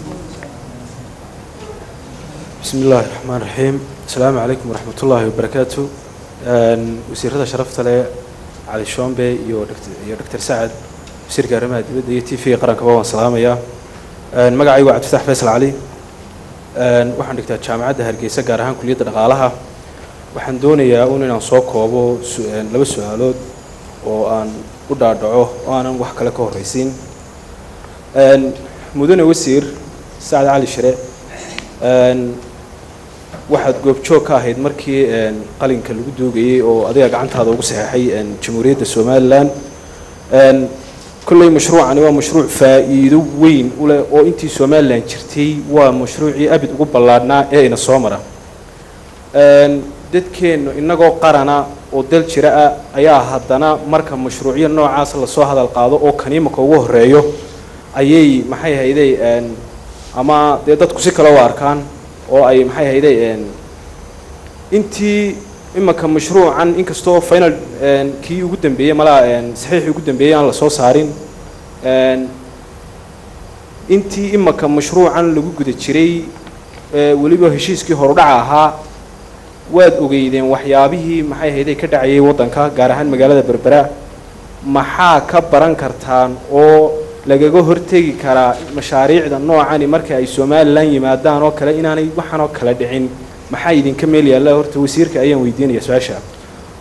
بسم الله الرحمن الرحيم السلام عليكم ورحمة الله وبركاته Een, wasiirada sharafta leh cali shombe iyo Dr- iyo dr sacad wasiirka arrimaha dibadda iyo t v qarankaba waan salaamayaa Een, magacaygu waa cabdifatax faysal cali Een, waxaan dhigtaa jaamacadda hargeysa gaar ahaan kuliyadda dhaqaalaha waxaan doonayaa un inaan soo koobo su- een, laba su-aalood oo aan u dhaadhaco oo aanan wax kale ka horreysiin Een, mudane wasiir sacad cali shire Een, waxaad goobjoog ka ahayd markii een, qalinka lagu duugayey oo adiga gacantaada ugu saxeexay een, jamhuuriyadda somalilan Een, kolley mashruucani waa mashruuc faa'iido weyn u leh oo intii somalilan jirtay waa mashruucii abid ugu ballaadhnaa ee ina soo mara Een, dadkeennu innagoo qarana oo dal jira ah ayaa haddana marka mashruucyo noocaas lasoo hadal qaado oo kaniimaka ugu horeeyo ayay maxay hayday een, ama dee dadku si kale u arkaan oo ay maxay hayday een, intii imanka mashruucan inkastoo final een, kii ugu dambeeyey malaa een, saxiixii ugu dambeeyey aan lasoo saarin een, intii imanka mashruucan lagu guda jiray ee, weliba heshiiskii horudhaca ahaa waad ogeydeen waxyaabihii maxay hayday ka dhacayay waddanka gaar ahaan magaalada berbera maxaa ka baran kartaan oo lagaga hortegi karaa mashaariicda noocani marka ay somalilan yimaadaan oo kale inaanay waxaan oo kale dhicin maxaa idinka meel yaalla horta wasiirka ayaan weydiinaya su-aasha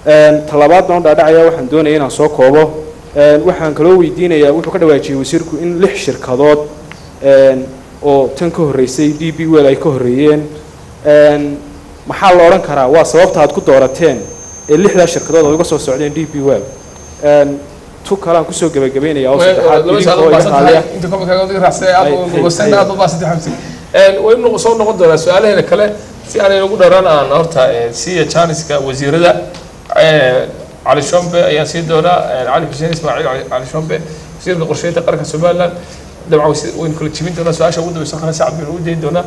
tallabaadna u dhaadhacaya waxaan doonaya inaan soo koobo waxaan kaloo weydiinayaa wuxuu ka dhawaajiyey wasiirku in lix shirkadood oo tan ka horreysay d b well ay ka horreeyeen maxaa la odhan karaa waa sababta aad ku doorateen ee lixdaa shirkadood aad uga soo socdeen d b well tu kale aan kusoo gebagabeynaya oo saddexaad idinkoo iga raaliya inta komika adiga raacsan aad Ay, u ay, mubasan ay. aad u baasantay xamsi waynu soo noqon doonaa su-aalaheena kale si aanay ugu dharaan aan horta siiya janiska wasiirada cali shombe ayaan sii doonaa cali xuseen ismaaciil cali- cali shombe wasiirka qorsheynta qaranka somaliland dabcan wasi- waynu kala jebin doonaa su-aasha ugu dambeysa khana sacad baynu u dayn doonaa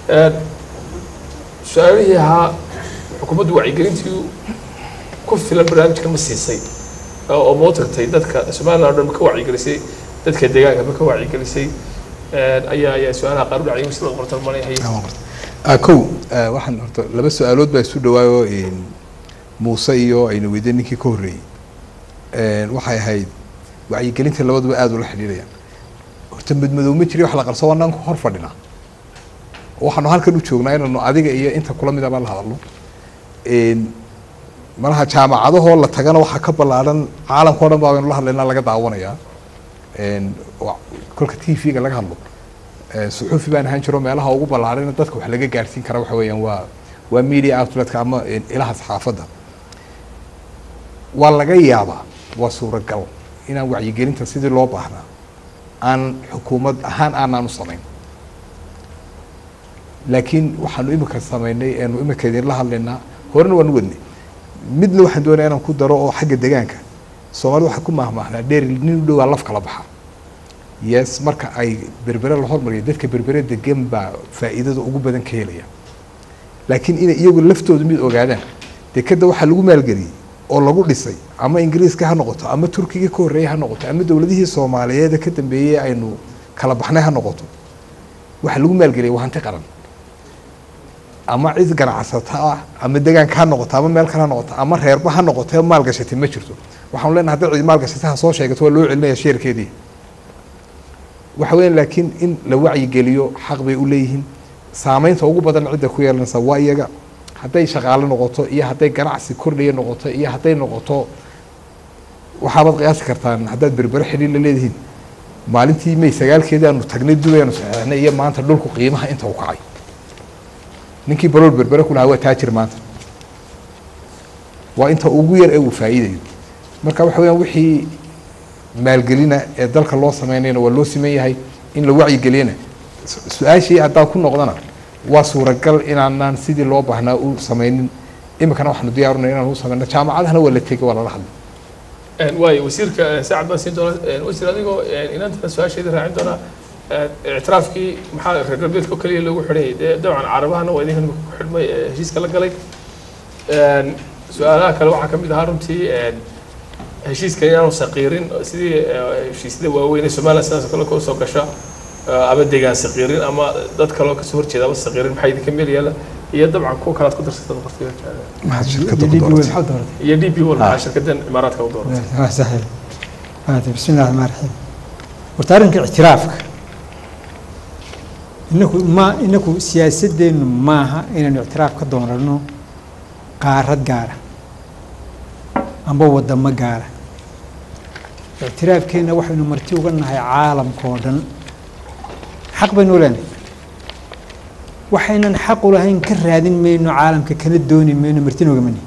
su-aalihii ahaa xukuumaddu wacyigelintii ku filan barnaamijka ma siisay oo oo ma u tagtay dadka somaliland oo dhan ma ka wacyigelisay dadka deegaanka ma ka wacyigelisay ayaa ayaa su-aalaha qaar u dhacay sida qortan maleeyahay Ah, kow ah, waxaan horta laba su-aalood baa isu dhawaayo een, muuse iyo aynu weydiin ninkii ka horreeyey Een, waxay ahayd wacyigelinta labaduba aada ula xidhiidhayaan horta madmadow ma jiri wax la qarso waanaan ku hor fadhinaa waxaanu halkan u joognaa inaanu adiga iyo inta kula midaba la hadalno Een, malaha jaamacadahoo la tagana waxaa ka ballaaran caalamka o dhan baa baynu la hadlaynaa laga daawanayaa Een, wa- kolka t v-ga laga hadlo Eh, suxuufi baan ahaan jiro meelaha ugu ballaarana dadka wax laga gaarsiin kara waxa weeyaan waa waa media outletka ama eh, ilaha saxaafadda waa laga yaabaa waa suuragal inaan wacyigelinta sidii loo baahnaa aan xukuumad ahaan aanaan u samayn laakiin waxaanu imika samaynay eenu imika idinla hadlaynaa horena waan u wadnay midna waxaan doonaya inaan ku daro oo xagga deegaanka soomaalida waxaa ku maahmaahnaa dheer nin u dhowaa laf kala baxa yes marka ay berbere la hormariyo dadka berbere degan baa faa'iidada ugu badan ka helaya laakiin inay iyagu laftoodu mid ogaadaan dekeda waxaa lagu maalgeliyey oo lagu dhisay ama ingiriiska ha noqoto ama turkiga ka horreeyay ha noqoto ama dowladihii soomaaliyeed ka dambeeyey aynu kala baxnay ha noqoto waxaa lagu maalgeliyay waa hanti qaran ama cid ganacsata ah ama deegaanka ha noqoto ama meel kale ha noqoto ama reerba ha noqoto maalgashatay ma jirto waxaanu leenahay hadday cid maalgashatay ha soo sheegato waa loo celinaya sheerkeedii waxa weeyaan laakiin in la wacyigeliyo xaq bay u leeyihiin saameynta ugu badan cidda ku yeelanaysa waa iyaga hadday shaqaale noqoto iyo hadday ganacsi kordhaya noqoto iyo hadday noqoto waxaabaad qiyaasi kartaan haddaad berbere xidhiir la leedihiin maalintii may sagaalkeedii aanu tagnay dubayanu saxeexnay iyo maanta dhulku qiimaha inta u kacay ninkii balool berbere ku lahaa waa taajir maanta waa inta ugu yar ee uu faa'iidayo marka waxa weeyaan wixii maalgelina ee dalka loo sameynayna waa loo siman yahay in la wacyigeliyana su- su-aashii haddaan ku noqdana waa suuragal inaanaan sidii loo baahnaa u sameynin iminkana waxaanu diyaarunay inaan u sameyno jaamacadahana waa la tegay waa lala hadlay waayo wasiirka saacad baan siin doonaa wasiir adigoo inantana su-aasheedii raacin doonaa ictiraafkii maxaa reer galbeedka oo keliya loogu xidhay dee dabcan carabahana waa idinkan ku xidhmay ee heshiiska la galay su-aalaha kale waxaa ka mid ahaa runtii heshiiska inaanu saqiirin sidii heshiisyada waaweyn ee somaliland sidaas oo kale ka soo gasha ama deegaan saqiirin ama dad kaloo kasoo horjeeda ama saqiirin maxaa idinka meel yaala iyo dabcan kuwa kalead ku darsatada qofkiga maxaad shirkadda DB ku World dooratay maxaa dooratay iyo d p wal maxaa shirkadan imaaraadka u dooratay waa saxiix maanta bismi illahi raxmaan raxiim horta arrinka ictiraafka inaku ma inaku siyaasadeennu maaha inaynu ictiraaf ka doonano qaarad gaara amba wadamo gaara ictiraafkeenna waxaynu marti uga nahay caalamka oo dhan xaq baynu leenahay waxaynan xaq u lahayn ka raadin mayno caalamka kana dooni mayno martina ogamani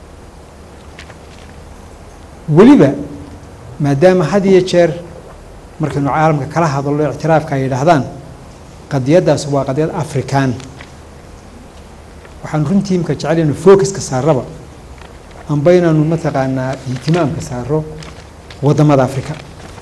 weliba maadaama had iyo jeer markaynu caalamka kala hadallo ictiraafka ay yidhaahdaan qadiyaddaas waa qadiyad afrikaan waxaanu runtii imka jecelinu focuska saaraba amba inaanu mataqaanaa ihtimaamka saaro waddamada afrika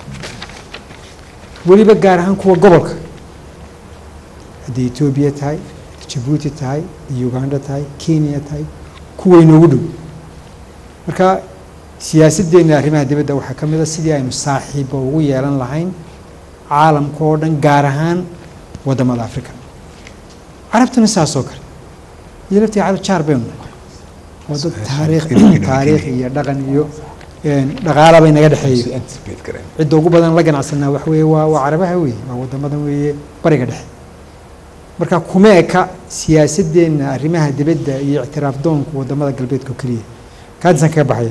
weliba gaar ahaan kuwa gobolka hadday etoobiya tahay jabuuti tahay uganda tahay kenya tahay kuwa inoogu dhow marka siyaasadeenna arrimaha dibadda waxaa ka mid a sidii aynu saaxiibba ugu yeelan lahayn caalamka oo dhan gaar ahaan waddamada africa carabtuna saasoo kale iyo laftii carab jaar baynu nahay waa dad taariikh taariikh iyo dhaqan iyo dhaqaala bay naga dhexeeyo anticipate gareen cidda ugu badan la ganacsanaa wax weeye waa waa carabaha weeye waa waddamadan weeye bariga dhexe marka kuma eka siyaasadeenna arrimaha dibadda iyo ictiraaf doonku waddamada galbeedka oo keliya kaadisaan kaga baxaya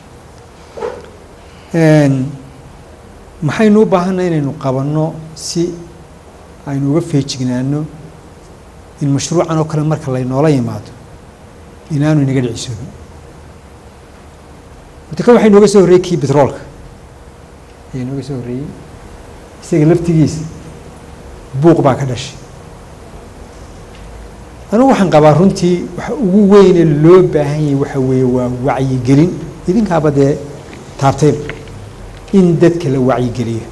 maxaynu u baahannaha inaynu qabanno si aynu uga feejignaano in mashruucan oo kale marka laynoola yimaado inaanu inaga dhicisoobin horta kan waxaa inooga soo horreeyey kii betroolka ayaa inooga soo horreeyey isaga laftigiisa buuq baa ka dhashay anugu waxaan qabaa runtii waxa ugu weyne loo baahan yahay waxa weeye waa wacyigelin idinkaaba dee taabtayba in dadka la wacyigeliyo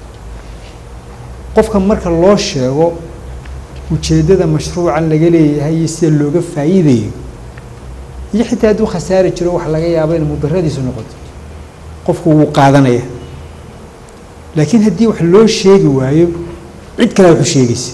qofka marka loo sheego ujeeddada mashruucan laga leeyahay iyo sida looga faa'iidayo iyo xitaa hadduu khasaari jiro waxa laga yaabo inay mudaradiisu noqoto qofku wuu qaadanaya laakiin haddii wax loo sheegi waayo cid kalea waxu sheegaysa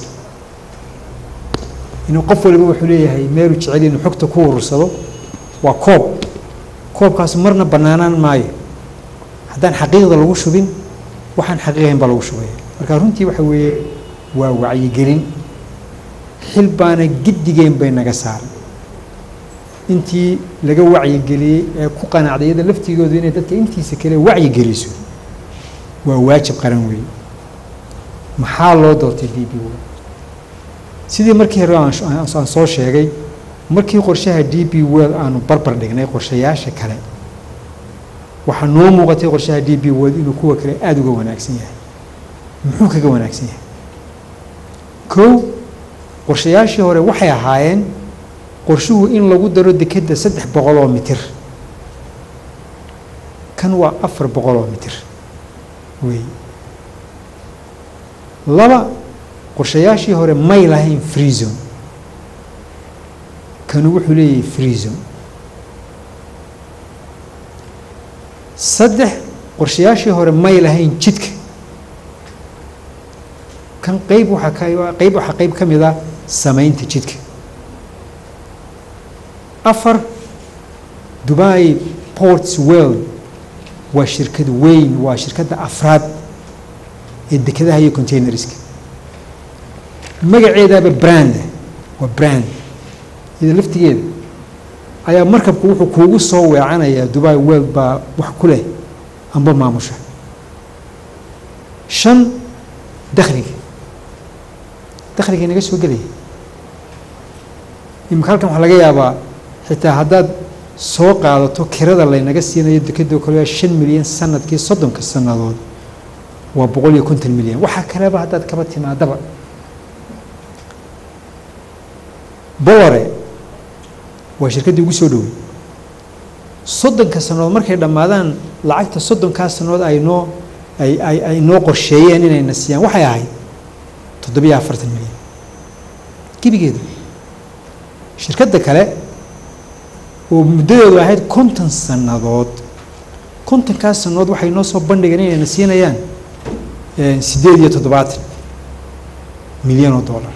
inuu qof waliba wuxuu leeyahay meelu jecel inuu xogta ku urursado waa koob koobkaas marna bannaanaan maayo haddaan xaqiiqda lagu shubin waxaan xaqiiqayn baa lagu shubaya marka runtii waxa weeye waa wacyigelin xil baana giddigeen bay naga saaran intii laga wacyigeliyey ee ku qanacday iyada laftigoodu inay dadka intiisa kale wacyigeliso waa waajib qaran weeye maxaa loo doortay d b w sidii markii hore aan soo sheegay markii qorshaha d b world aanu barbar dhignay qorshayaasha kale waxaa noo muuqatay qorshaha d b world inuu kuwa kale aada uga wanaagsan yahay muxuu kaga wanaagsan yahay kow qorshayaashii hore waxay ahaayeen qorshuhu in lagu daro dekedda saddex boqol oo mitir kan waa afar boqol oo mitir wey laba qorshayaashii hore may lahayn free zone kanu wuxuu leeyahay free zone saddex qorshayaashii hore may lahayn jidka kan qeyb waxaa ka qeyb waxaa qeyb ka mid ah samaynta jidka afar dubai ports world waa shirkad weyn waa shirkadda afraad ee dekedaha iyo containerska magaceedaaba brand waa brand iyada laftigeeda ayaa markabku wuxuu kuugu soo weecanayaa dubai world baa wax ku leh amba maamusha shan dakhliga dakhliga inaga soo gelaya imika halkan waxaa laga yaabaa xitaa haddaad soo qaadato kirada laynaga siinayo dekeda kale waa shan milyan sanadkii soddonka sannadood waa boqol iyo konton milyan waxaa kaleba haddaad kaba timaadaba bolore waa shirkaddii ugu soo dhowey soddonka sannadood markay dhammaadaan lacagta soddonkaa sannadood ay noo ay ay ay noo qorsheeyeen inayna siiyaan waxay ahayd toddobiyo afartan milyan gebigeedu shirkadda kale oo muddadeedu ahayd konton sannadood kontonkaas sannadood waxay noo soo bandhigeen inayna siinayaan siddeed iyo toddobaatan milyan oo dollar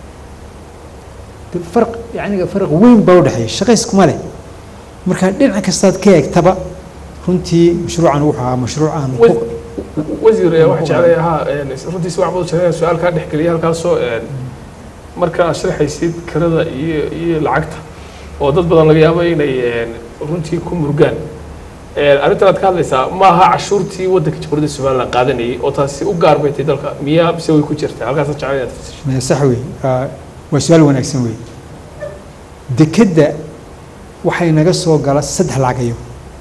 farq yacniga farq weyn baa udhexeeya shaqayskuma leh marka dhinac kastaad ka eegtaba runtii mashruucan wuxuu ahaa mashruuc aan wasiir waxaa jeclay ahaa runtii si waxbad jeclay su-aal kaa dhexgeliya halkaasoo marka aad sharaxaysid kirada iyo iyo lacagta oo dad badan laga yaabo inay runtii ku murgaan arrintan aad ka hadlaysaa ma aha cashuurtii waddanka jamhuuriyadda somaliland qaadanayay oo taasi u gaar bay tahay dalka miyaa mise way ku jirtaa halkaas jeclay inaad fasisho sax wey waa su-aal wanaagsan wey dekedda waxay naga soo gala saddex lacagayo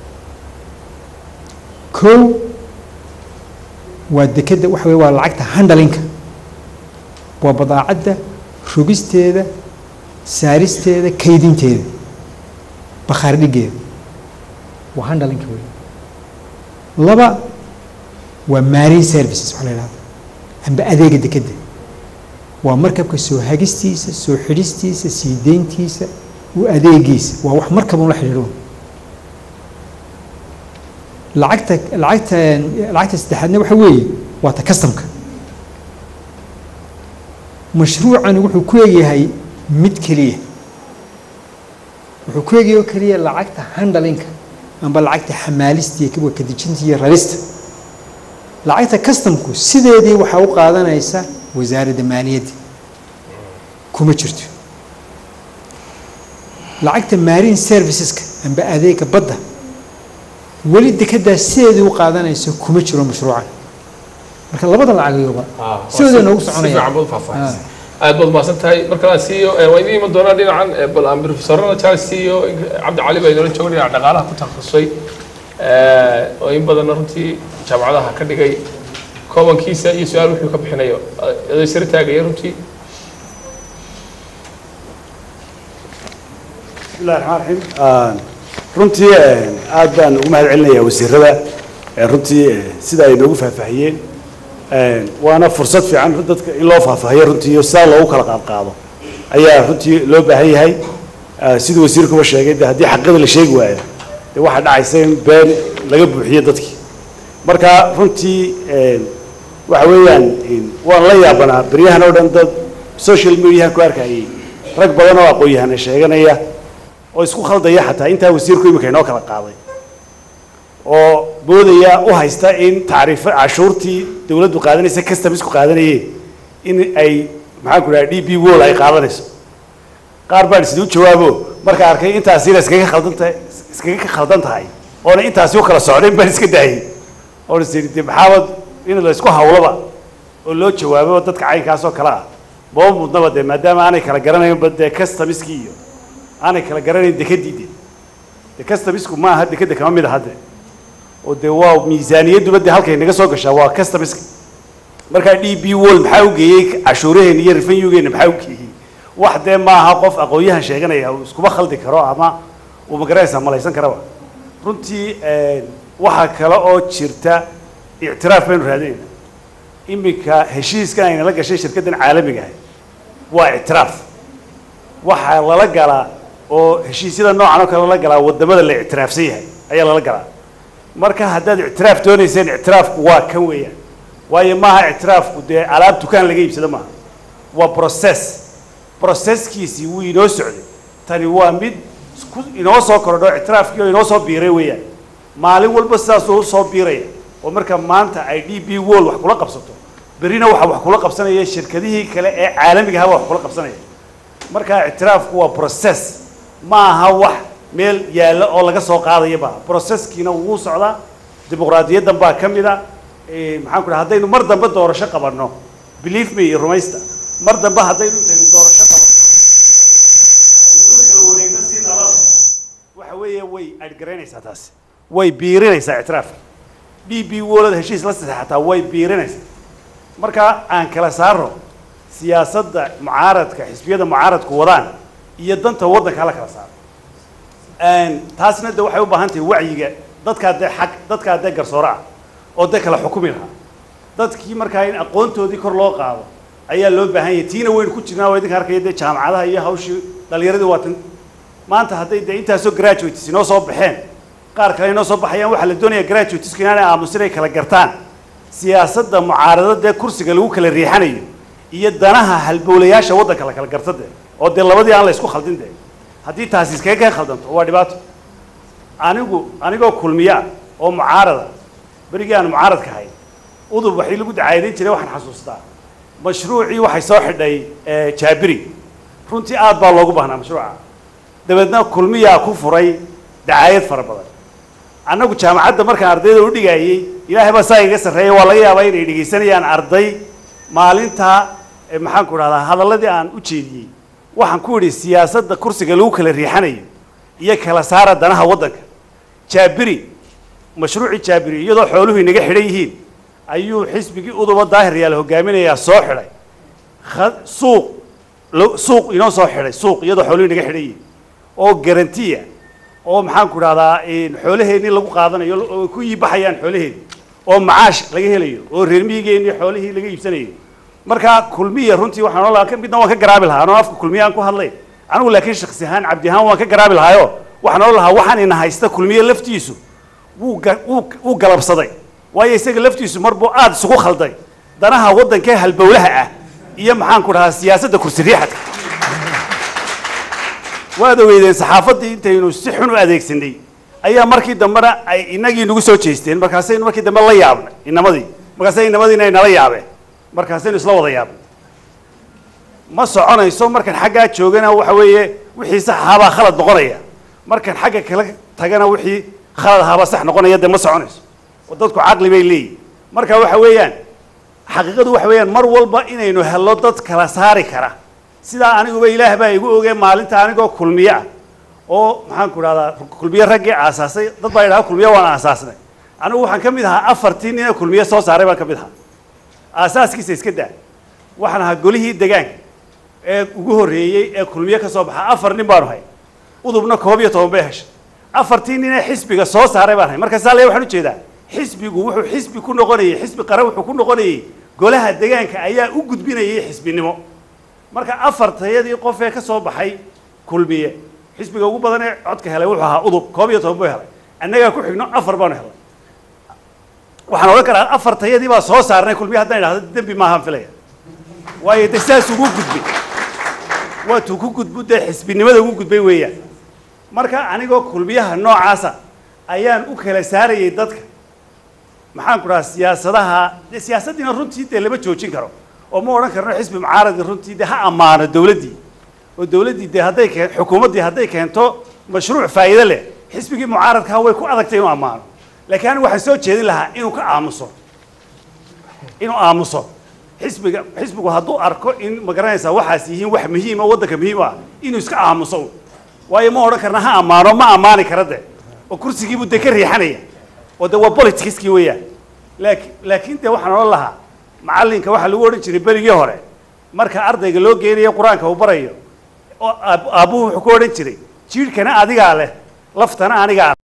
kow waa dekedda waxa wey waa lacagta handlinka waa badaacadda rogisteeda saaristeeda kaydinteeda bakhaar dhigeeda waa handlinka wey laba waa marine services waxa la yidhahda amba adeega dekedda waa markabka soo hagistiisa soo xidhistiisa sii deyntiisa u adeegiisa waa wax markabun la xidhiidho lacagta lacagta lacagta saddexaadna waxa weeye waa ta customka mashruucani wuxuu ku egyahay mid keliya wuxuu ku egyahay oo keliya lacagta handlinka amba lacagta xamaalista iyo kadejinta iyo rarista lacagta customku sideedii waxaa u qaadanaysa wasaaradda maaliyadda kuma jirto lacagta marine serviceska amba adeega badda weli dekedaa sideedii u qaadanayso kuma jiro mashruucan marka labada lacagoyoba sidooda noogu si soconaya fiican baad u faahfaahisa aad baad mahadsan tahay marka aan siiyo waa idiin iman doonaa dhinacan eh, bal aan profesorada charles siiyo cabdi cali baa inoola jooga dhinaca dhaqaalaha ku takhasusay eh, oo in badanna runtii jaamacadaha ka dhigay koobankiisa iyo su-aal wuxuu ka bixinayo aday sare taagaya runtii bismillahi raxmaan raxiim runtii aad baan ugu mahad celinayaa wasiirada ee runtii eh, sida ay noogu faahfaahiyeen waana fursad fiican dadka in loo faahfaahiyo runtii iyo sidaa loogu kala qaadqaado ayaa runtii loo baahan yahay Eh, siduu wasiirkuba sheegay de haddii xaqada la sheegi waayo de waxaa dhacaysa in been laga buuxiyo dadkii marka runtii eh, waxa weeyaan in- waan la yaabanaa beryahan oo dhan dad social mediahan ku arkayay rag badan oo aqoon-yahana sheeganaya oo isku khaldaya xataa intaa wasiirku imika inoo kala qaaday oo boodaya u haysta in tacriifo cashuurtii dawladdu qaadanaysa customisku qaadanayeen in ay maxaan ku dhaha d b wol ay qaadanayso qaar baan isduu jawaabo marka arkay intaasina iskaga khaldan tahay iskaga khaldan tahay oona intaasi u kala socdayn baan iska daayay oon is idhi de maxaabad in la isku hawlaba oo loo jawaabo dadka caynkaas oo kale ah maba mudnaba dee maadaama aanay kala garanaynba dee customiskii iyo aanay kala garanayn dekadii de de customisku ma aha dekada kama mid aha de oo dee waa miisaaniyadduba dee halkay naga soo gashaa waa customiska markaa d b wol maxaa u geeyey cashuuraheenna iyo revenuegeena maxaa u geeyey wax dee maaha qof aqoon-yahan sheeganaya uu iskuma khaldi karo ama uu magaranaysa malaysan karaba runtii waxaa kale oo jirta ictiraaf baynu raadinayna iminka heshiiskan aynala gashay shirkaddan caalamiga ahay waa ictiraaf waxaa lala galaa oo heshiisyada noocan oo kale lala galaa wadamada la ictiraafsan yahay ayaa lala galaa marka haddaad ictiraaf doonayseen ictiraafku waa kan weeyaan waayo maaha ictiraafku dee alaab dukaan laga iibsado maaha waa process processkiisii wuu inoo socday tani waa mid ku inoo soo kordho ictiraafkii oo inoo soo biiray weeyaan maalin walba sidaasuu usoo biiraya oo marka maanta ay d b wol wax kula qabsato berrina waxaa wax kula qabsanaya shirkadihii kale ee caalamiga ahaba wax kula qabsanaya marka ictiraafku waa process ma aha wax meel yaalla oo laga soo qaadaya ba processkiina wuu socdaa dimuqraadiyaddan baa ka mid a maxaan ku dhaha haddaynu mar dambe doorasho qabanno believe me iyo rumaysta mar dambe haddaynu intaynu doorasho qabanno aynu kala wareegno si nabada waxa weeye way adhgaraynaysaa taasi way biirinaysaa ictiraafka d b wolada heshiis la saxeexataa way biirinaysaa marka aan kala saaro siyaasadda mucaaradka xisbiyada mucaaradku wadaan iyo danta waddanka hala kala saaro taasna de waxay u baahan tahay wacyiga dadkaa dee xaq dadkaa dee garsoore ah oo dee kala xukumi lahaa dadkii markaa in aqoontoodii kor loo qaado ayaa loo baahan yahay tiina waynu ku jirnaa waa idinka arkaya dee jaamacadaha iyo hawshii dhalinyaradii waa tan maanta hadday dee intaasoo graduates inoo soo baxeen qaar kale inoo soo baxayaan waxaa la doonaya graduatesku inaanay aamusin ay kala gartaan siyaasadda mucaarado dee kursiga lagu kala riixanayo iyo danaha halbowlayaasha waddanka la kala garta dee oo dee labadii aan la isku khaldin dee haddii taasi iskaga ka khaldanto waa dhibaato anigu anigoo kulmiya oo mucaarada berigii aan mucaaradka ahay udub waxii lagu dacaadayn jiray waxaan xasuustaa mashruucii waxay soo xidhay jaabiri runtii aad baa loogu baahnaa mashruuca dabeedna kulmiyaa ku furay dacaayad fara badan annagu jaamacadda markaan ardayda u dhigayey ilaahay baa saa iga sarreeya waa laga yaabaa inay dhegaysanayaan arday maalintaa maxaan ku dhahdaa hadalladii aan u jeediyey waxaan ku idhi siyaasadda kursiga lagu kala riixanayo iyo kala saara danaha waddanka jaabiri mashruucii jaabiri iyadoo xooluhu inaga xidhan yihiin ayuu xisbigii uduba daahir yaal hogaaminayaa soo xidhay suuq suuq inoo soo xidhay suuq iyadoo xooluhu inaga xidhan yihiin oo garantiya oo maxaan ku dhahdaa xoolaheennii lagu qaadanayo oo ku yiibaxayaan xoolaheeni oo macaash laga helayo oo reermihigeennii xoolihii laga iibsanayo markaa kulmiya runtii waxaan ola midna waan ka garaabi lahaa anoo afka kulmiya aan ku hadlay anigu laakiin shaksi ahaan cabdi ahaan waan ka garaabi lahaayo waxaan ola lahaa waxaan ina haysta kulmiye laftiisu wuu wuu wuu galabsaday waayo isaga laftiisu marbuu aada isugu khalday danaha waddankee halbowlaha ah iyo maxaan ku dhahaa siyaasadda kursi riixadka waad ogeydeen saxaafaddii intaynu si xun u adeegsanay ayaa markii dambena ay inagii nagu soo jeesteen markaasaynu markii dambe la yaabnay inamadii markaasay inamadiina ay nala yaabeen markaasaynu isla wada yaabnay ma soconayso markaan xaggaa joogana waxa weeye wixii sax ahaabaa khalad noqonaya markaan xagga kala tagana wixii khalad ahaaba sax noqonaya dee ma soconayso oo dadku caqli bay leeyihin marka waxa weeyaan xaqiiqadu waxa weeyaan mar walba inaynu helno dad kala saari kara sidaa aniguba ilaah baa igu ogee maalinta anigoo kulmiye ah oo maxaan ku idhahdaa kulmiye raggii aasaasay dad baa yidhaha kulmiye waan aasaasnay anigu waxaan ka mid ahaa afartii nin ee kulmiye soo saaray baan ka mid ahaa aasaaskiisa iska daa waxaan ahaa golihii degaanka ee ugu horreeyey ee kulmiye ka soo baxa afar nin baanu hay udubna koob iyo toban bay heshay afartii nin ee xisbiga soo saaray baan hay marka saa le waxaan ujeedaa xisbigu wuxuu xisbi ku noqonayey xisbi qaran wuxuu ku noqonayey golaha degaanka ayaa u gudbinayay xisbinimo marka afartayadii qof ee ka soo baxay kulmiye xisbiga ugu badan ee codka helay wuxuu ahaa udub koob iyo toban buu helay annagaa ku xigno afar baanu helay waxaan odhan karaa afartayadii baa soo saarnay kulmiye haddaan idhahdo dembi maahaan filaya waayo de saas ugu gudbay waatuu ku gudbu dee xisbinimada ugu gudbay weeyaan marka anigoo kulmiyaha noocaasa ayaan u kala saarayay dadka maxaan ku dhahaa siyaasadaha dee siyaasaddiina runtii dee lama joojin karo oo ma odhan karno xisbi mucaaradka runtii dee ha ammaano dowladdii oo dowladdii dee hadday keen xukuumaddii hadday keento mashruuc faa'iido leh xisbigii mucaaradkaa way ku adagtay inuu ammaano laakiin anigu waxaan soo jeedin lahaa inuu ka aamuso inuu aamuso xisbiga xisbigu hadduu arko in ma garanaysaa waxaas yihiin wax muhiim oo waddanka muhiim ah inuu iska aamuso waayo ma odhan karna ha ammaano ma ammaani kara de oo kursigiibuu dee ka riixanaya oo de waa politicskii weeyaan laakiin laakiin dee waxaan odhan lahaa macallinka waxaa lagu odhan jiray berigii hore marka ardayga loo geenayo qur-aanka uu barayo oo aab- aabbuhu wuxuu ku odhan jiray jiidhkana adigaa leh laftana anigaa